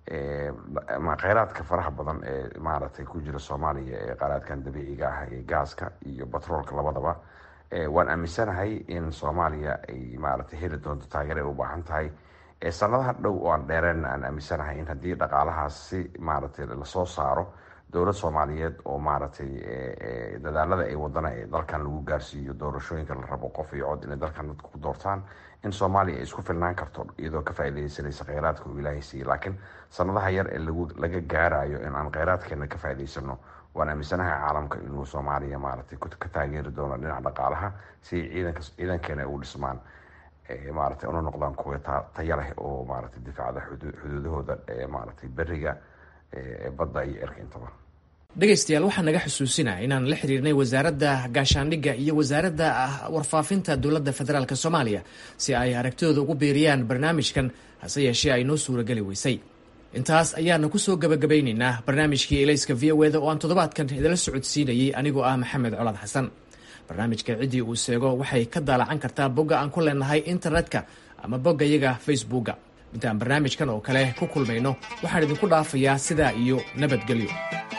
kheyraadka faraha badan ee maaragtay ku jira soomaaliya ee kheyraadkan dabiiciga ah ee gaaska iyo batroolka labadaba waan aaminsanahay in soomaaliya ay maaragtay heli doonto taageer ay u baahan tahay sanadaha dhow oo aan dheereen aan aaminsanahay in haddii dhaqaalahaas si maaragtay lasoo saaro dowlad soomaaliyeed oo maaragtay dadaalada ay wadana ee dalkan lagu gaarsiiyo doorashooyinka la rabo qof iyo cod inay dalkan dadka ku doortaan in soomaaliya ay isku filnaan karto iyadoo ka faaidaysanaysa kheyraadka uu ilaahay siiyey laakiin sanadaha yar ee laga gaarayo in aan kheyraadkeena ka faa'idaysano waan aaminsanahay caalamka inuu soomaaliya maaragtay ka taageeri doono dhinaca dhaqaalaha si ciidanka ciidankeena ay u dhismaan maaragtay una noqdaan kuwa taya leh oo maaragtay difaacda xuduudahooda maaragtay beriga badda iyo erka intaba dhegaystayaal waxaa naga xusuusinaya inaan la xiriirnay wasaaradda gaashaandhigga iyo wasaaradda warfaafinta dowladda federaalk soomaaliya si ay aragtidooda ugu biiriyaan barnaamijkan hase yeeshee ay noo suurageli weysay intaas ayaana kusoo gabagabaynaynaa barnaamijkii elayska v o eda oo aan toddobaadkan idinla socodsiinayay anigoo ah maxamed colaad xasan barnaamijka ciddii uu seego waxay ka daalacan kartaa bogga aan ku leenahay internetka ama bogga yaga facebookga intaan barnaamijkan oo kale ku kulmayno waxaan idinku dhaafayaa sidaa iyo nabadgelyo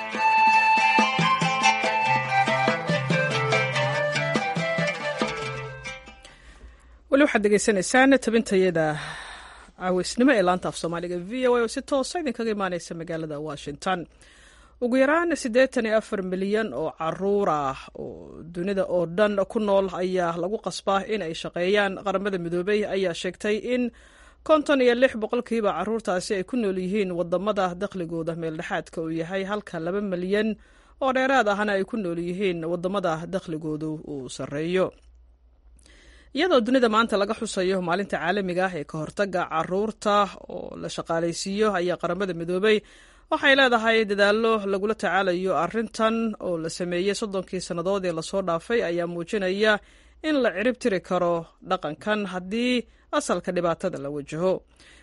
weli waxaad degeysanaysaan tabintayada caaweysnimo ee laanta af soomaaliga v o a oo si toosa idinkaga imaaneysa magaalada washington ugu yaraan siddeetan iyo afar milyan oo caruur ah oo dunida oo dhan ku nool ayaa lagu qasbaa in ay shaqeeyaan qaramada midoobey ayaa sheegtay in konton iyo lix boqolkiiba caruurtaasi ay ku nool yihiin wadamada dakhligooda meeldhexaadka uu yahay halka laba milyan oo dheeraad ahna ay ku nool yihiin wadamada dakhligoodu uu sarreeyo iyadoo dunida maanta laga xusayo maalinta caalamiga ah ee ka hortaga caruurta oo la shaqaalaysiiyo ayaa qaramada midoobey waxay leedahay dadaallo lagula tacaalayo arrintan oo la sameeyey soddonkii sannadood ee lasoo dhaafay ayaa muujinaya in la cirib tiri karo dhaqankan haddii asalka dhibaatada la wajaho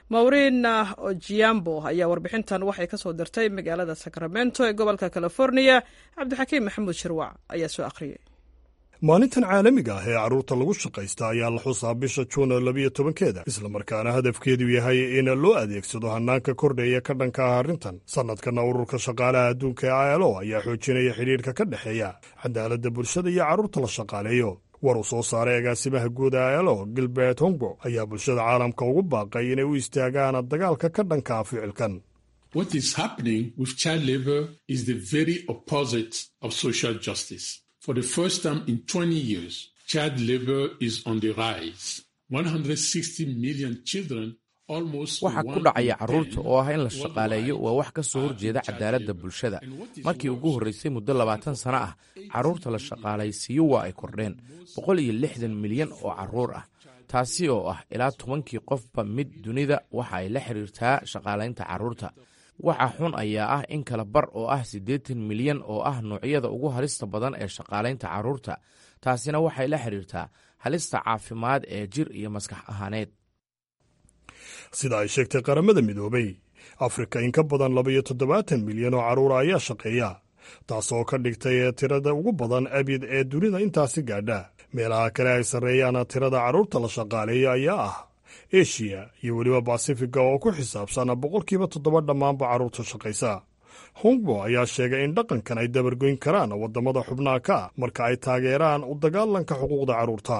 maurina ojiambo ayaa warbixintan waxay ka soo dirtay magaalada sacramento ee gobolka california cabdixakiim maxamuud shirwac ayaa soo akhriyey maalintan caalamiga ah ee carruurta lagu shaqaysta ayaa la xusaa bisha juun labiyo tobankeeda islamarkaana hadafkeedu yahay in loo adeegsado hannaanka kordhaya ka dhanka ah arrintan sannadkana ururka shaqaalaha adduunka ee ilo ayaa xoojinaya xidhiirka ka dhexeeya cadaaladda bulshada iyo carruurta la shaqaaleeyo war uu soo saaray agaasimaha guud ee ilo gilbert hongbo ayaa bulshada caalamka ugu baaqay inay u istaagaan dagaalka ka dhanka ah ficilkan What is happening with child labor is the very opposite of social justice. For the first time in 20 years, child labor is on the rise. 160 million children waxa ku dhacaya carruurta oo ah in la shaqaaleeyo waa wax ka soo horjeeda cadaaladda bulshada markii ugu horraysay muddo labaatan sano ah carruurta la shaqaalaysiiyo waa ay kordheen boqol iyo lixdan milyan oo carruur ah taasi oo ah ilaa tobankii qofba mid dunida waxa ay la xiriirtaa shaqaalaynta carruurta waxa xun ayaa ah in kala bar oo ah siddeetan milyan oo ah noocyada ugu halista badan ee shaqaalaynta carruurta taasina waxay la xiriirtaa halista caafimaad ee jir iyo maskax ahaaneed sida ay sheegtay qaramada midoobay afrika in ka badan labaiyo toddobaatan milyan oo carruura ayaa shaqeeya taasoo ka dhigtay tirada ugu badan abid ee dunida intaasi gaadha meelaha kale ay sarreeyaan tirada carruurta la shaqaaleeya ayaa ah eshiya iyo weliba basifiga oo ku xisaabsan boqolkiiba toddoba dhammaanba carruurta shaqaysa hongbo ayaa sheegay in dhaqankan ay dabargoyn karaan waddamada xubnaha ka ah marka ay taageeraan u dagaalanka xuquuqda carruurta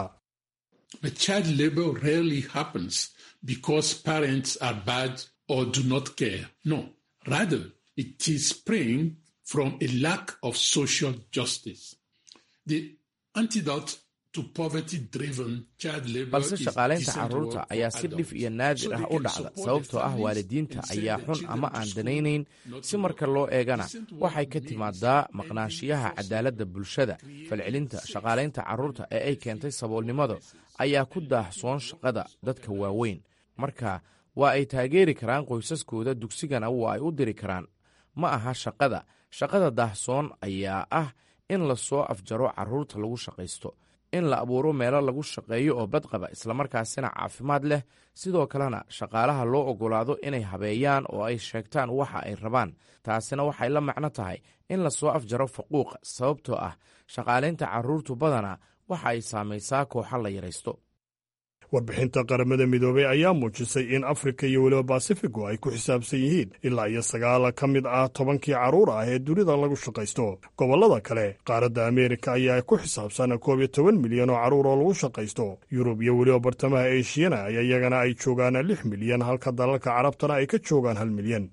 because parents are bad or do not care. No, rather, it is spring from a lack of social justice. The antidote to poverty-driven child labor balse shaqaalaynta carruurta ayaa si dhif iyo naadir ah u dhacda sababtoo ah waalidiinta ayaa xun ama aan danaynayn si marka loo eegana waxay ka timaadaa maqnaanshiyaha cadaaladda bulshada falcelinta shaqaalaynta carruurta ee ay keentay saboolnimada ayaa ku daahsoon shaqada dadka waaweyn marka waa ay taageeri karaan qoysaskooda dugsigana waa ay u diri karaan ma aha shaqada shaqada daahsoon ayaa ah in la soo afjaro carruurta lagu shaqaysto in la abuuro meelo lagu shaqeeyo oo badqaba islamarkaasina caafimaad leh sidoo kalena shaqaalaha loo oggolaado inay habeeyaan oo ay sheegtaan waxa ay rabaan taasina waxay la macno tahay in la soo afjaro faquuqa sababtoo ah shaqaalaynta carruurtu badana waxa ay saamaysaa kooxa la yaraysto warbixinta qaramada midoobey ayaa muujisay in afrika iyo weliba basifigu ay ku xisaabsan yihiin ilaa iyo sagaala ka mid ah tobankii carruur ah ee dunida lagu shaqaysto gobollada kale qaaradda ameerika ayaa ku xisaabsan koob iyo toban milyan oo carruur oo lagu shaqaysto yurub iyo weliba bartamaha eeshiyana iyagana ay joogaan lix milyan halka dalalka carabtana ay ka joogaan hal milyan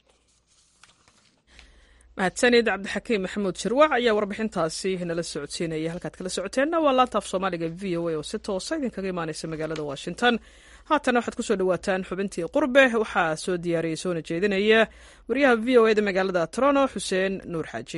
mahadsanid cabdixakiim maxamuud shirwac ayaa warbixintaasi nala socodsiinaya halkaad kala socoteenna waa laantaaf soomaaliga v o a oo si toosa idinkaga imaaneysa magaalada washington haatana waxaad kusoo dhawaataan xubintii qurbe waxaa soo diyaariyey soona jeedinaya wariyaha v o eda magaalada toronto xuseen nuur xaaji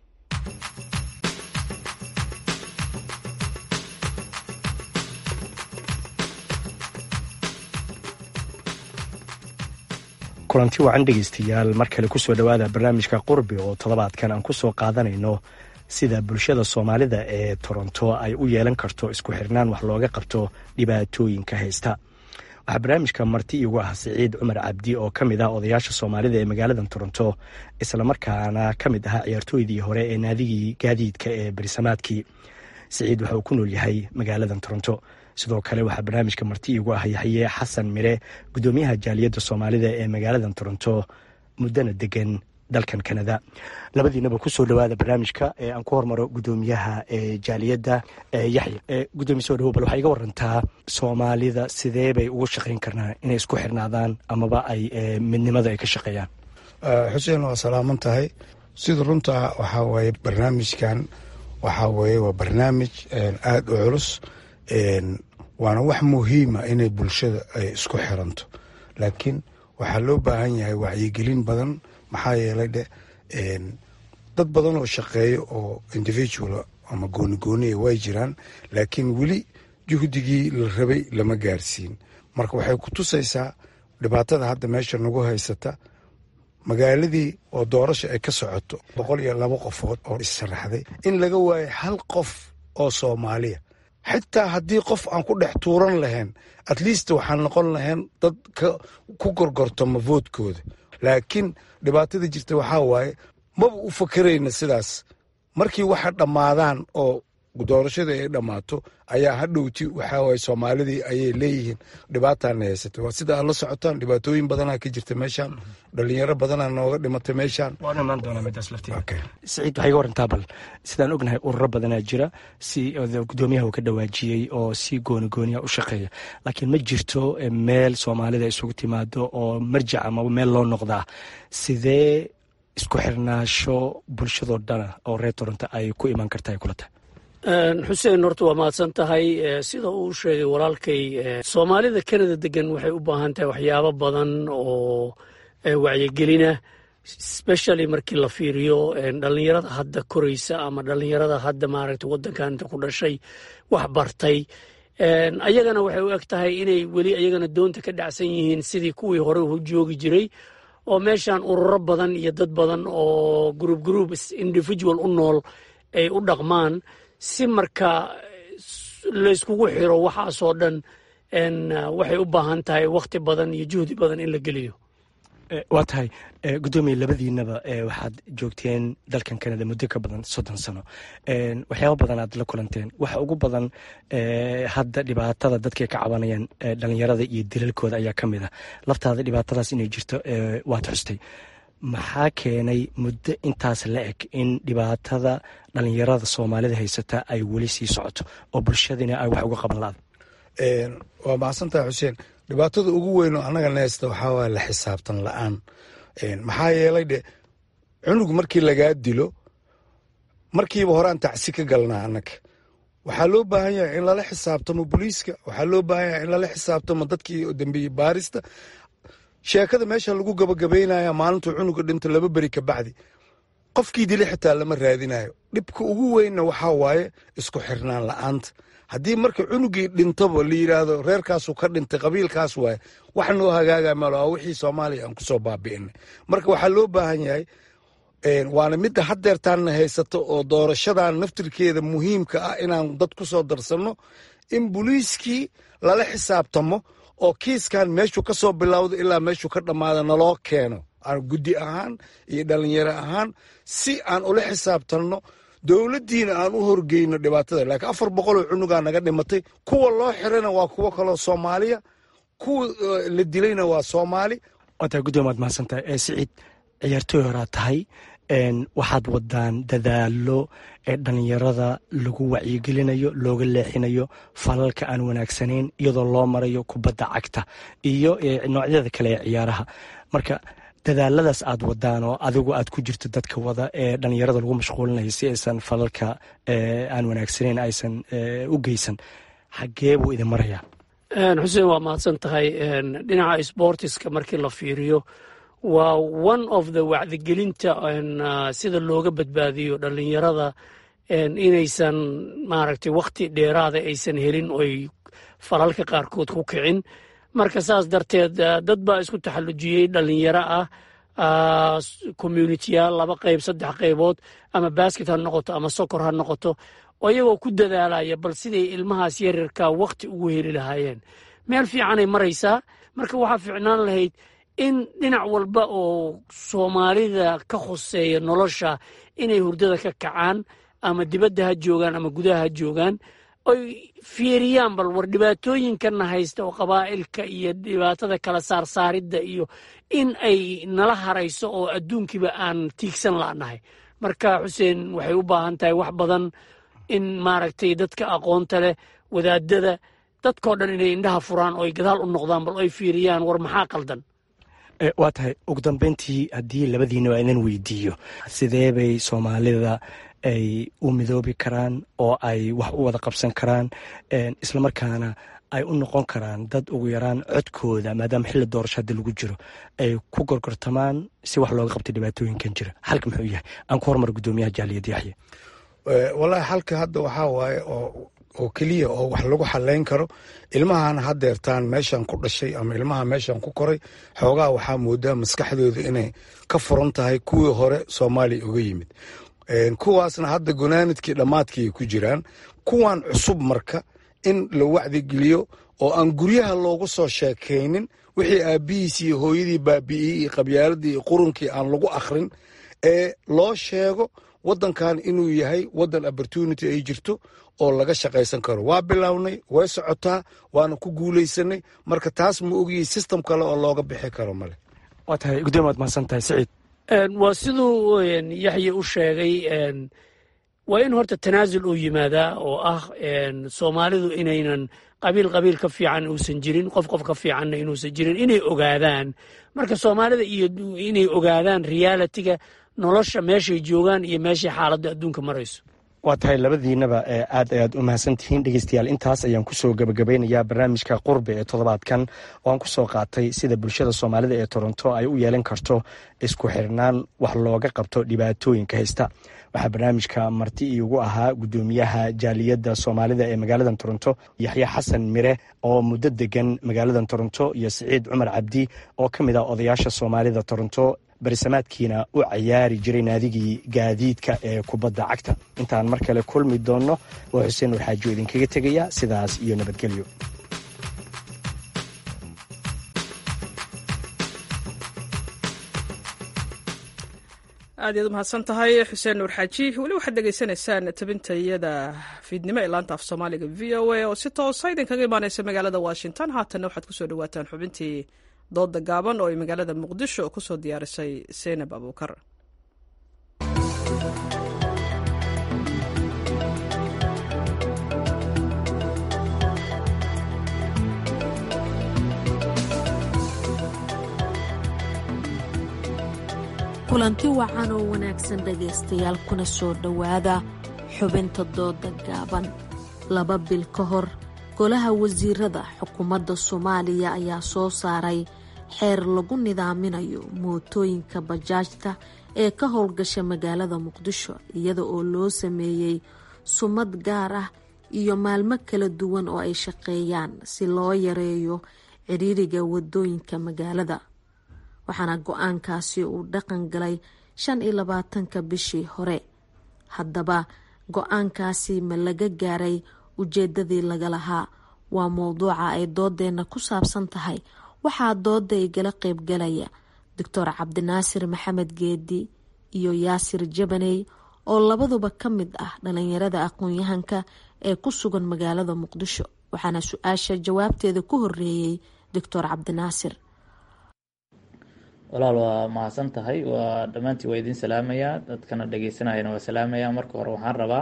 kulanti wacan dhegaystayaal mar kale kusoo dhowaada barnaamijka qurbi oo toddobaadkan aan kusoo qaadanayno sida bulshada soomaalida ee toronto ay u yeelan karto isku xirnaan wax looga qabto dhibaatooyinka haysta waxaa barnaamijka marti iigu ah siciid cumar cabdi oo ka mid ah odayaasha soomaalida ee magaalada toronto islamarkaana ka mid ahaa ciyaartooydii hore ee naadigii gaadiidka ee berisamaadkii siciid waxa uu ku nool yahay magaalada toronto sidoo kale waxaa barnaamijka marti iigu ah yaxye xasan mire gudoomiyaha jaaliyadda soomaalida ee magaalada toronto muddana degan dalkan kanada labadiinaba kusoo dhawaada barnaamijka ee aan ku hormaro gudoomiyaha jaaliyadda yaxya gudoomiye soo dhawo bal waxaa iga warantaa soomaalida sidee bay ugu shaqayn karnaa inay isku xirnaadaan amaba ay midnimada ay ka shaqeeyaan xuseen waa salaaman tahay sida runta waxaa waaye barnaamijkan waxaa weeye waa barnaamij aada u culus waana wax muhiima inay bulshada ay isku xiranto laakiin waxaa loo baahan yahay wacyigelin badan maxaa yeelay dhe dad badan oo shaqeeya oo individual ama gooni gooniya way jiraan laakiin weli juhdigii la rabay lama gaarsiin marka waxay ku tusaysaa dhibaatada hadda meesha nagu haysata magaaladii oo doorasha ay ka socoto boqol iyo laba qofood oo issaraxday in laga waayo hal qof oo soomaaliya xitaa haddii qof aan ku dhex tuuran lahayn at least waxaan noqon lahayn dad ku gorgortama voodkooda laakiin dhibaatada jirta waxaa waaye maba u fakerayna sidaas markii waxa dhammaadaan oo doorashadii ay dhammaato ayaa hadhowti waxaa waye soomaalidii ayay leeyihiin dhibaataana haysatay waa sida aad la socotaan dhibaatooyin badanaa ka jirta meeshaan dhalinyaro badanaa nooga dhimatay meeshaan waan imaan doonaa midaas lafteeda siciid waxay ga warantaa bal sidaan ognahay ururo badanaa jira si gudoomiyaha uu ka dhawaajiyey oo si gooni gooniya u shaqeeya laakiin ma jirto meel soomaalida isugu timaado oo marjac ama meel loo noqdaa sidee isku xirnaasho bulshadoo dhana oo reer toronto ay ku imaan karta ay kula tahay xuseen horta waa mahadsan tahay sida uu sheegay walaalkay soomaalida kanada degan waxay u baahan tahay waxyaabo badan oo wacyigelina specially markii la fiiriyo dhalinyarada hadda koraysa ama dhalinyarada hadda maaragtay waddankan inta ku dhashay wax bartay ayagana waxay u eg tahay inay weli ayagana doonta ka dhacsan yihiin sidii kuwii hore u joogi jiray oo meeshan ururo badan iyo dad badan oo group group individual u nool ay u dhaqmaan si marka layskugu xiro waxaasoo dhan waxay u baahan tahay wakhti badan iyo juhdi badan in la geliyo waa tahay gudoomiye labadiinaba waxaad joogteen dalkan kanada muddo ka badan soddon sano waxyaaba badan aad la kulanteen waxa ugu badan hadda dhibaatada dadkay ka cabanayaan dhalinyarada iyo dilalkooda ayaa ka mid ah laftaada dhibaatadaas inay jirto waad xustay maxaa keenay muddo intaas la eg in dhibaatada dhalinyarada soomaalida haysata ay weli sii socoto oo bulshadina ay wax uga qaban la-da waa mahadsantaha xuseen dhibaatada ugu weyn oo annaga nehaysta waxaa waaya la xisaabtan la-aan maxaa yeelay dhe cunug markii lagaa dilo markiiba horaan tacsi ka galnaa annaga waxaa loo baahan yahay in lala xisaabtamo booliiska waxaa loo baahan yahay in lala xisaabtamo dadkii dambiye baarista sheekada meesha lagu gabagabaynaya maalintuu cunuga dhinto laba beri ka bacdi qofkii dili xitaa lama raadinayo dhibka ugu weynna waxaa waaye isku xirnaan la-aanta haddii marka cunugii dhintaba la yidhaahdo reerkaasuu ka dhintay qabiilkaas waaye wax noo hagaaga malo waa wixii soomaaliya aan kusoo baabi'inay marka waxaa loo baahan yahay waana midda haddeertaanna haysato oo doorashadan naftirkeeda muhiimka ah inaan dad ku soo darsanno in booliiskii lala xisaabtamo oo kiiskan meeshuu ka soo bilowda ilaa meeshuu ka dhammaada naloo keeno aan guddi ahaan iyo dhalinyaro ahaan si aan ula xisaabtanno dowladdiina aan u horgeyno dhibaatada laakiin afar boqoloo cunugaa naga dhimatay kuwa loo xirana waa kuwo kaloo soomaaliya kuwa la dilayna waa soomaali wataa gudoomi waad mahadsantahay ee siciid ciyaartooy horaa tahay waxaad wadaan dadaalo ee dhalinyarada lagu wacyigelinayo looga leexinayo falalka aan wanaagsanayn iyadoo loo marayo kubadda cagta iyo noocyada kale ee ciyaaraha marka dadaaladaas aad wadaan oo adigu aad ku jirto dadka wada ee dhalinyarada lagu mashquulinayo si aysan falalka aan wanaagsanayn aysan u geysan xagee buu idin marayaa xuseen waa mahadsan tahay dhinaca sbortiska markii la fiiriyo waa one of the wacdigelinta sida looga badbaadiyo dhalinyarada inaysan maaragtay wakhti dheeraada aysan helin oy falalka qaarkood ku kicin marka saas darteed dad baa isku taxallujiyey dhalinyaro ah communitiyaal laba qayb saddex qaybood ama basket ha noqoto ama sokor ha noqoto oo iyagoo ku dadaalaya bal siday ilmahaas yaryarka wakhti ugu heli lahaayeen meel fiicanay maraysaa marka waxaa fiicnaan lahayd in dhinac walba oo soomaalida ka khuseeya nolosha inay hurdada ka kacaan ama dibadda ha joogaan ama gudaha ha joogaan oy fiiriyaan bal war dhibaatooyinkanna haysta oo qabaa'ilka iyo dhibaatada kala saarsaaridda iyo in ay nala harayso oo adduunkiiba aan tiigsan la'nahay marka xuseen waxay u baahan tahay wax badan in maaragtay dadka aqoonta leh wadaadada dadkao dhan inay indhaha furaan oo ay gadaal u noqdaan bal oy fiiriyaan war maxaa qaldan waa tahay ugu dambeyntii haddii labadiina waa idin weydiiyo sidee bay soomaalida ay u midoobi karaan oo ay wax u wada qabsan karaan islamarkaana ay u noqon karaan dad ugu yaraan codkooda maadaama xilli doorasho haddi lagu jiro ay ku gorgortamaan si wax looga qabtay dhibaatooyinkan jira xalka muxuu yahay aan ku hormar gudoomiyaha jaaliyad yaxye wallaahi xalka hadda waxaa waaye oo oo keliya oo wax lagu xalayn karo ilmahan hadeertaan meeshan ku dhashay ama ilmaha meeshan ku koray xoogaa waxaa moodaa maskaxdooda inay ka furan tahay kuwii hore soomaaliya uga yimid kuwaasna hadda gunaanadkii dhammaadkii ay ku jiraan kuwan cusub marka in la wacdigeliyo oo aan guryaha loogu soo sheekaynin wixii aabbihiis iyo hooyadii baabi'iyey iyo qabyaaladii iyo qurunkii aan lagu akhrin ee loo sheego waddankan inuu yahay waddan opportunity ay jirto oo laga shaqaysan karo waa bilownay way socotaa waana ku guulaysanay marka taas ma ogiyey system kale oo looga bixi karo male waa tahay gudoomiye waad mahadsan tahay siciid waa siduu yaxye u sheegay waa in horta tanaasul uu yimaadaa oo ah soomaalidu inaynan qabiil qabiil ka fiican uusan jirin qof qof ka fiicanna inuusan jirin inay ogaadaan marka soomaalida iyo inay ogaadaan realitiga nolosha meeshay joogaan iyo meeshay xaaladda adduunka marayso waa tahay labadiinaba aad ayaad u mahadsantihiin dhegeystayaal intaas ayaan kusoo gebagabeynayaa barnaamijka qurbi ee toddobaadkan oo aan kusoo qaatay sida bulshada soomaalida ee toronto ay u yeelan karto isku xirnaan wax looga qabto dhibaatooyinka haysta waxaa barnaamijka marti iigu ahaa gudoomiyaha jaaliyadda soomaalida ee magaalada toronto yaxye xasan mire oo muddo degan magaalada toronto iyo siciid cumar cabdi oo ka mid ah odayaasha soomaalida toronto barisamaadkiina u cayaari jiray naadigii gaadiidka ee kubadda cagta intaan mar kale kulmi doonno waa xuseen warxaajo idinkaga tegaya sidaas iyo nabadgelyo aad iyaad u mahadsan tahay xuseen nuur xaaji weli waxaad dhegaysanaysaan tabintayada fiidnimo ee laanta af soomaaliga v o a oo si toosa idinkaga imaaneysa magaalada washington haatanna waxaad kusoo dhawaataan xubintii dooda gaaban oo ay magaalada muqdisho kusoo diyaarisay seynab abuukar kulanti wacan oo wanaagsan dhegaystayaal kuna soo dhowaada xubinta dooda gaaban laba bil ka hor golaha wasiirada xukuumadda soomaaliya ayaa soo saaray xeer lagu nidaaminayo mootooyinka bajaajta ee ka howlgasha magaalada muqdisho iyada oo loo sameeyey sumad gaar ah iyo maalmo kala duwan oo ay shaqeeyaan si loo yareeyo ciriiriga wadooyinka magaalada waxaana go-aankaasi uu dhaqan galay shan iyo labaatanka bishii hore haddaba go-aankaasi ma laga gaaray ujeedadii laga lahaa waa mowduuca ay doodeenna ku saabsan tahay waxaa dooda igala qeybgalaya doctor cabdinaasir maxamed geedi iyo yaasir jabaney oo labaduba ka mid ah dhalinyarada aqoon-yahanka ee ku sugan magaalada muqdisho waxaana su-aasha jawaabteeda ku horeeyey doctor cabdinaasir walaal waa mahadsan tahay waa dhammaantii waa idin salaamayaa dadkana dhegeysanayana waa salaamayaa marka hore waxaan rabaa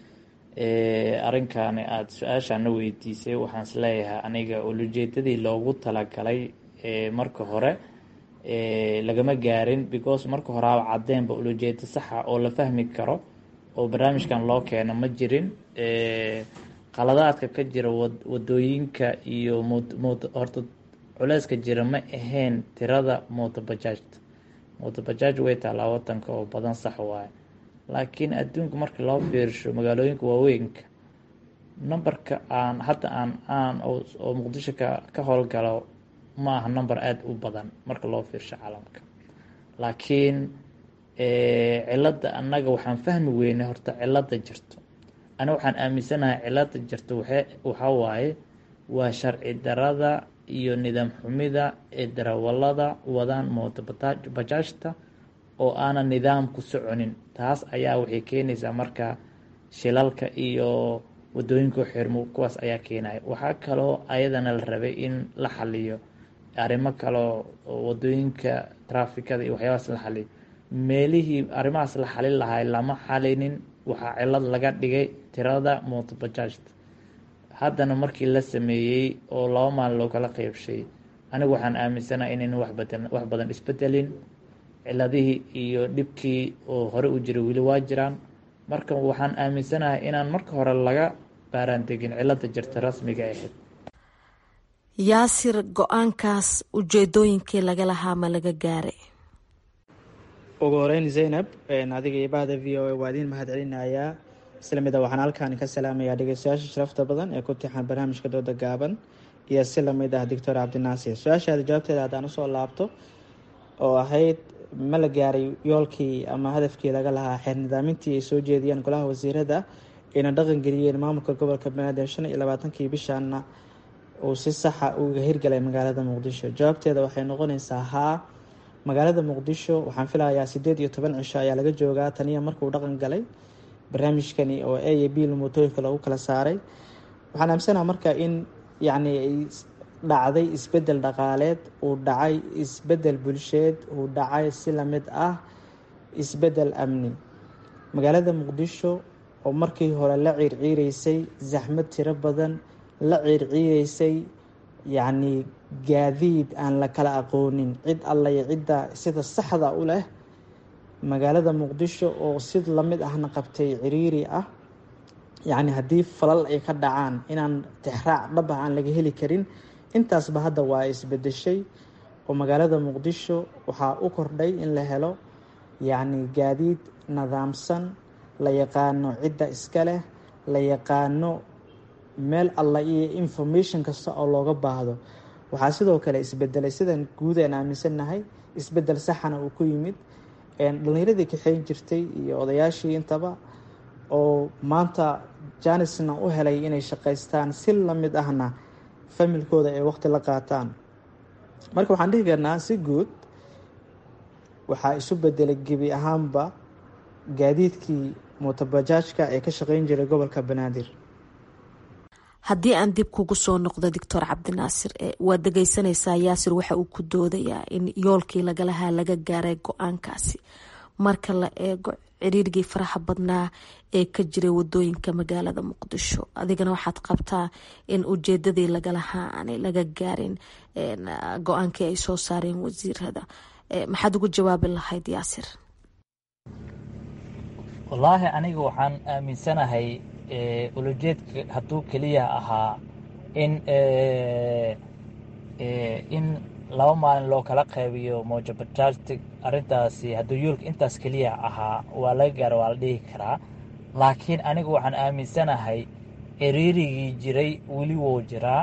arrinkaani aada su-aashaana weydiisay waxaan isleeyahay aniga ulujeedadii loogu talagalay marka hore lagama gaarin because marka hore aba cadeenba ulujeedo saxa oo la fahmi karo oo barnaamijkan loo keeno ma jirin qaladaadka ka jira wadooyinka iyo horta culeyska jira ma ahayn tirada mootobajaajta mootobajaaj way taalaa wadanka oo badan sax waaye laakiin adduunka marka loo fiirsho magaalooyinka waaweynka numberka aan hadda aan aan oo muqdisho ka ka howlgalo ma aha number aada u badan marka loo fiirsho caalamka laakiin cilada annaga waxaan fahmi weynay horta cilada jirto ani waxaan aaminsanahay cilada jirto waxa waxaa waaye waa sharci darada iyo nidaam xumida ee darawalada wadaan mooto bajaajta oo aanan nidaam ku soconin taas ayaa waxay keenaysaa marka shilalka iyo wadooyinka xirmo kuwaas ayaa keenaya waxaa kaloo ayadana la rabay in la xaliyo arrimo kaloo wadooyinka trafikada iyo waxyaabaas la xaliyo meelihii arrimahaas la xalin lahay lama xalinin waxaa cilad laga dhigay tirada mooto bajaajta haddana markii la sameeyey oo laba maalin loo kala qeybshay anigu waxaan aaminsanaha inayna waxbadan wax badan isbedelin ciladihii iyo dhibkii oo hore u jiray weli waa jiraan marka waxaan aaminsanahay inaan marka hore laga baaraan degin cilada jirta rasmiga ahayd yaasir go-aankaas ujeedooyinkii laga lahaa ma laga gaaray ugu horeyn zaynab adiga iyo bahda v o a waa idiin mahad celinayaa isla mida waxaan halkaan ka salaamayaa dhegeystayaasha sharafta badan ee ku tixan barnaamijka dooda gaaban iyo si lamid ah doctor cabdinaasir su-aashaada jawaabteeda haddaan usoo laabto oo ahayd ma la gaaray yoolkii ama hadafkii laga lahaa xeer nidaamintii ay soo jeediyeen golaha wasiirada ayna dhaqan geliyeen maamulka gobolka banaadir shan iyo labaatankii bishaana uu si saxa uga hirgalay magaalada muqdisho jawaabteeda waxay noqonaysaa haa magaalada muqdisho waxaan filayaa sideed iyo toban cisho ayaa laga joogaa taniya markuu dhaqan galay barnaamijkani oo a iyo b mootooyinka lagu kala saaray waxaan aamsanaha marka in yacni ay dhacday isbedel dhaqaaleed uu dhacay isbedel bulsheed uu dhacay si lamid ah isbedel amni magaalada muqdisho oo markii hore la ciirciireysay zaxmad tiro badan la ciirciireysay yacni gaadiid aan la kala aqoonin cid allaya cidda sida saxda u leh magaalada muqdisho oo si lamid ahna qabtay ciriiri ah yacni haddii falal ay ka dhacaan inaan tixraac dhab ah aan laga heli karin intaasba hadda waa isbedeshay oo magaalada muqdisho waxaa u kordhay in la helo yacni gaadiid nidaamsan la yaqaano cidda iska leh la yaqaano meel alla iyo information kasta oo looga baahdo waxaa sidoo kale isbedelay sidan guud aan aaminsannahay isbedel saxana uu ku yimid dhallinyaradii kaxeyn jirtay iyo odayaashii intaba oo maanta janisna u helay inay shaqaystaan si lamid ahna familkooda ay waqti la qaataan marka waxaan dhihi karnaa si guud waxaa isu bedelay gebi ahaanba gaadiidkii mootobajaajka ee ka shaqeyn jiray gobolka banaadir haddii aan dib kugu soo noqdo doctor cabdinaasir waad dhegeysanaysaa yaasir waxa uu ku doodayaa in yoolkii lagalahaa laga gaaray go-aankaasi marka la eego ciriirgii faraxa badnaa ee ka jiray wadooyinka magaalada muqdisho adigana waxaad qabtaa in ujeedadii lagalahaa aanay laga gaarin go-aankii ay soo saareen wasiirada maxaad ugu jawaabi lahayd yaasir wallaahi aniga waxaan aaminsanahay ulajeedka hadduu keliya ahaa in in laba maalin loo kala qaybiyo mojabajaajti arrintaasi hadduu yoolka intaas keliya ahaa waa laga gaaro waa la dhihi karaa laakiin anigu waxaan aaminsanahay ciriirigii jiray weli wuu jiraa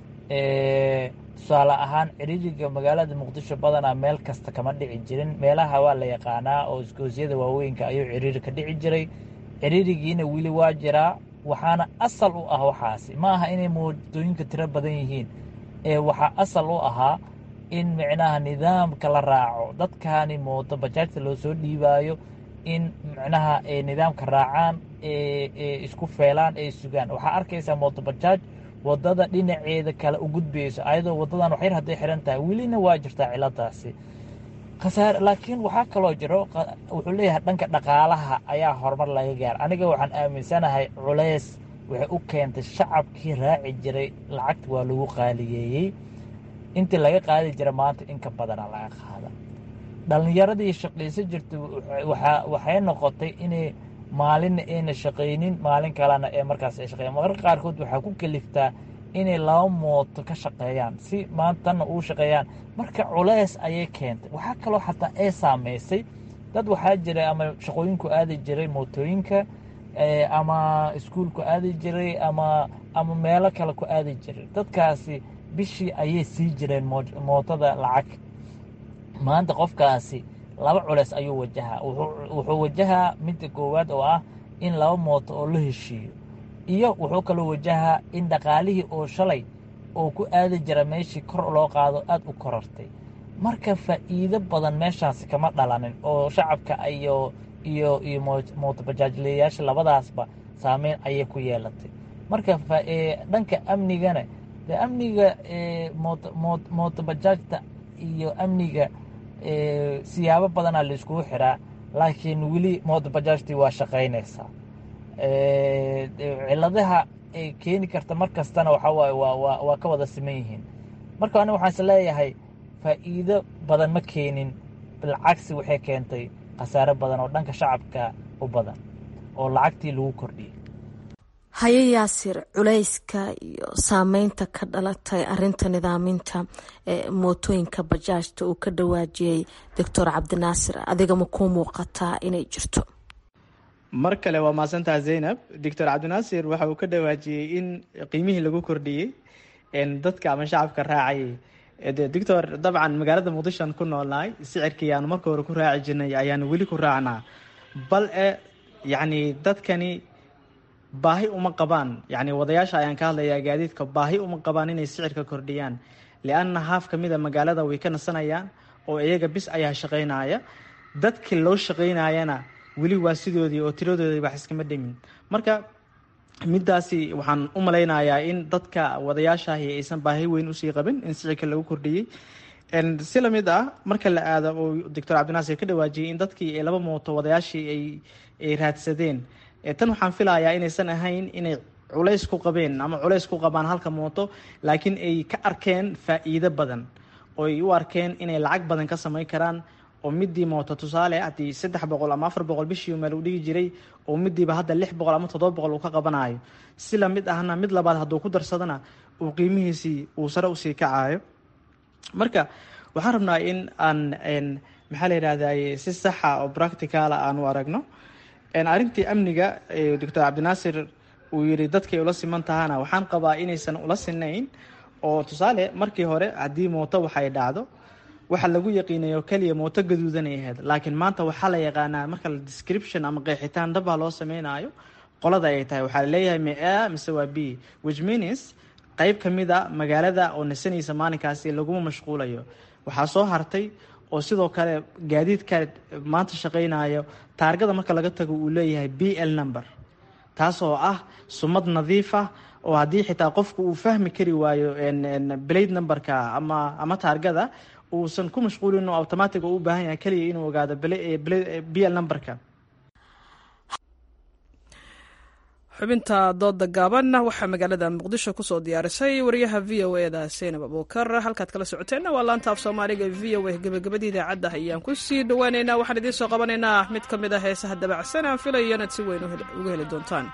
tusaale ahaan ciriiriga magaalada muqdisho badanaa meel kasta kama dhici jirin meelaha waa la yaqaanaa oo isgoosyada waaweynka ayuu ciriiri ka dhici jiray ciriirigiina weli waa jiraa waxaana asal u ah waxaasi ma aha inay moodooyinka tiro badan yihiin ee waxaa asal u ahaa in micnaha nidaamka la raaco dadkaani mooto bajaajta loo soo dhiibaayo in micnaha ay nidaamka raacaan ee isku feelaan ee sugaan waxaa arkaysaa mooto bajaaj wadada dhinaceeda kale u gudbayso ayadoo wadadan waxyar hadday xiran tahay welina waa jirtaa ciladaasi khasaare laakiin waxaa kaloo jiro wuxuu leeyahay dhanka dhaqaalaha ayaa horumar laga gaara aniga waxaan aaminsanahay culays waxay u keentay shacabkii raaci jiray lacagta waa lagu qaaliyeeyey intii laga qaadi jira maanta in ka badana laga qaada dhallinyaradii shaqaysan jirta waxay noqotay inay maalinna ayna shaqaynin maalin kalena ee markaas ay shaqeyan mararka qaarkood waxaa ku kaliftaa inay laba mooto ka shaqeeyaan si maantana uu shaqeeyaan marka culays ayay keentay waxaa kaloo xataa ay saamaysay dad waxaa jira ama shaqooyinku aadi jiray mootooyinka ama iskuulku aadi jiray ama ama meelo kale ku aadi jiray dadkaasi bishii ayay sii jireen mootada lacag maanta qofkaasi laba culeys ayuu wajahaa wuxuu wajahaa midda koowaad oo ah in laba mooto oo la heshiiyo iyo wuxuu kaloo wajahaa in dhaqaalihii oo shalay oo ku aadi jira meeshii kor loo qaado aada u korartay marka faa'iido badan meeshaasi kama dhalanin oo shacabka iyo iyo iyo mootobajaajleyaasha labadaasba saameyn ayay ku yeelatay marka dhanka amnigana de amniga mootobajaajta iyo amniga siyaabo badanaa laiskugu xiraa laakiin weli mootobajaajtii waa shaqaynaysaa ciladaha ay keeni karta mar kastana waxaa waaye waa waa ka wada siman yihiin marka aniga waxaan is leeyahay faa'iido badan ma keenin bilcagsi waxay keentay khasaare badan oo dhanka shacabka u badan oo lacagtii lagu kordhiyey haye yaasir culayska iyo saameynta ka dhalatay arinta nidaaminta mootooyinka bajaajta uu ka dhawaajiyey doctor cabdinaasir adiga ma kuu muuqataa inay jirto mar kale waa mahadsantaha zaynab doctor cabdinaasir waxa uu ka dhawaajiyey in qiimihii lagu kordhiyey dadka ama shacabka raacayay doctor dabcan magaalada muqdishoan ku noolnahay sicirkii aanu marka hore ku raaci jirnay ayaanu weli ku raacnaa bal e yacni dadkani baahi uma qabaan yacni wadayaasha ayaan ka hadlayaa gaadiidka baahi uma qabaan inay sicirka kordhiyaan lianna haaf ka mida magaalada way ka nasanayaan oo iyaga bis ayaa shaqaynaya dadkii loo shaqaynayana weli waa sidoodii oo tiradoodii wax iskama dhimin marka midaasi waxaan u malaynayaa in dadka wadayaashaahi aysan baahi weyn usii qabin in sicirka lagu kordhiyey si lamid ah marka la aado oo doctor cabdinaasir ka dhawaajiyey in dadkii ay laba mooto wadayaashii ay raadsadeen tan waxaan filayaa inaysan ahayn inay culays ku qabeen ama culays ku qabaan halka mooto laakiin ay ka arkeen faa-iido badan oo ay u arkeen inay lacag badan ka samayn karaan oo midii mooto tusaale haddii saddex boqol ama afar boqol bishii meel uu dhigi jiray oo midiiba hadda lix boqol ama toddoba boqol uu ka qabanayo si lamid ahna mid labaad hadduu ku darsadana uu qiimihiisii uu sare usii kacayo marka waxaan rabnaa in aan maxaa la yidhahday si saxa oo practicala aan u aragno arrintii amniga doctor cabdinaasir uu yiri dadkay ula siman tahana waxaan qabaa inaysan ula sinayn oo tusaale markii hore haddii mooto waxay dhacdo waxa lagu yaqiinayo keliya mooto gaduudanay ahayd laakiin maanta waxaa la yaqaanaa marka la description ama qeexitaan dhabaa loo sameynayo qolada ay tahay waxaa laleeyahay me a mise waa b which means qeyb ka mid a magaalada oo nasanaysa maalinkaasi laguma mashquulayo waxaa soo hartay oo sidoo kale gaadiidka maanta shaqaynayo taargada marka laga tago uu leeyahay b l number taasoo ah sumad nadiif ah oo haddii xitaa qofku uu fahmi kari waayo blade numberka ama ama taargada uusan ku mashquulin oo automatic u baahan yahay keliya inuu ogaado b l numberka xubinta dooda gaaban waxaa magaalada muqdisho kusoo diyaarisay wariyaha v o eda seynab abuukar halkaad kala socoteenna waa laanta af soomaaliga v o a gebagabadii idaacadda ayaan kusii dhawaaneynaa waxaan idiin soo qabanaynaa mid ka mid a heesaha dabacsan aan filayo inaad si weyn uga heli doontaan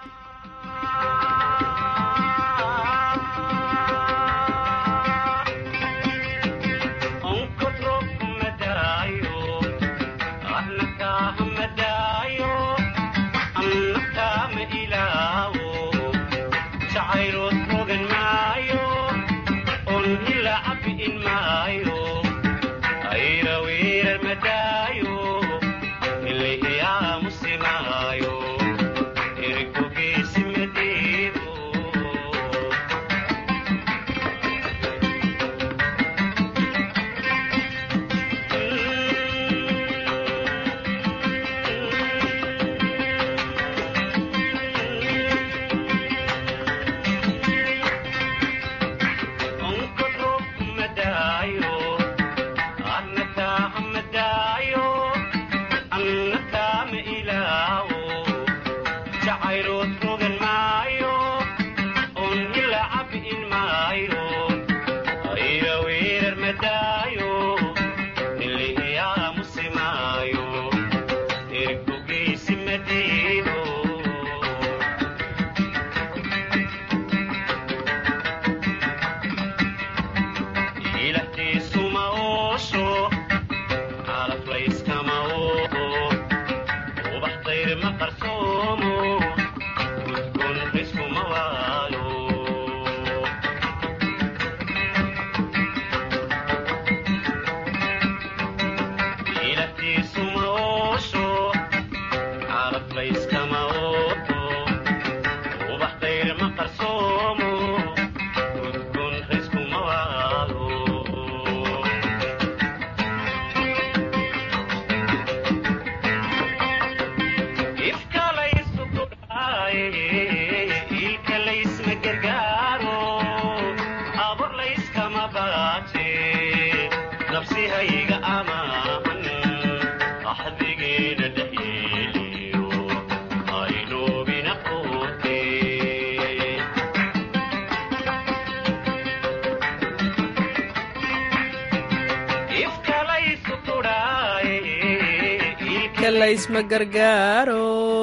laysma gargaaro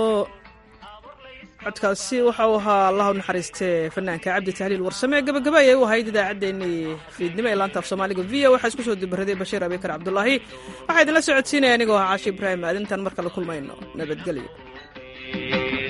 codkaasi waxa uu ahaa allah u naxariistee fanaanka cabdi tahliil warsame gabagaba ayay u ahayd idaacaddeenii fiidnimo ee laanta af soomaaliga v o waxaa isku soo dibaraday bashiir abikar cabdulaahi waxaa idinla socodsiinaya anigoo ah caashi ibraahim aadintan marka la kulmayno nabadgelyo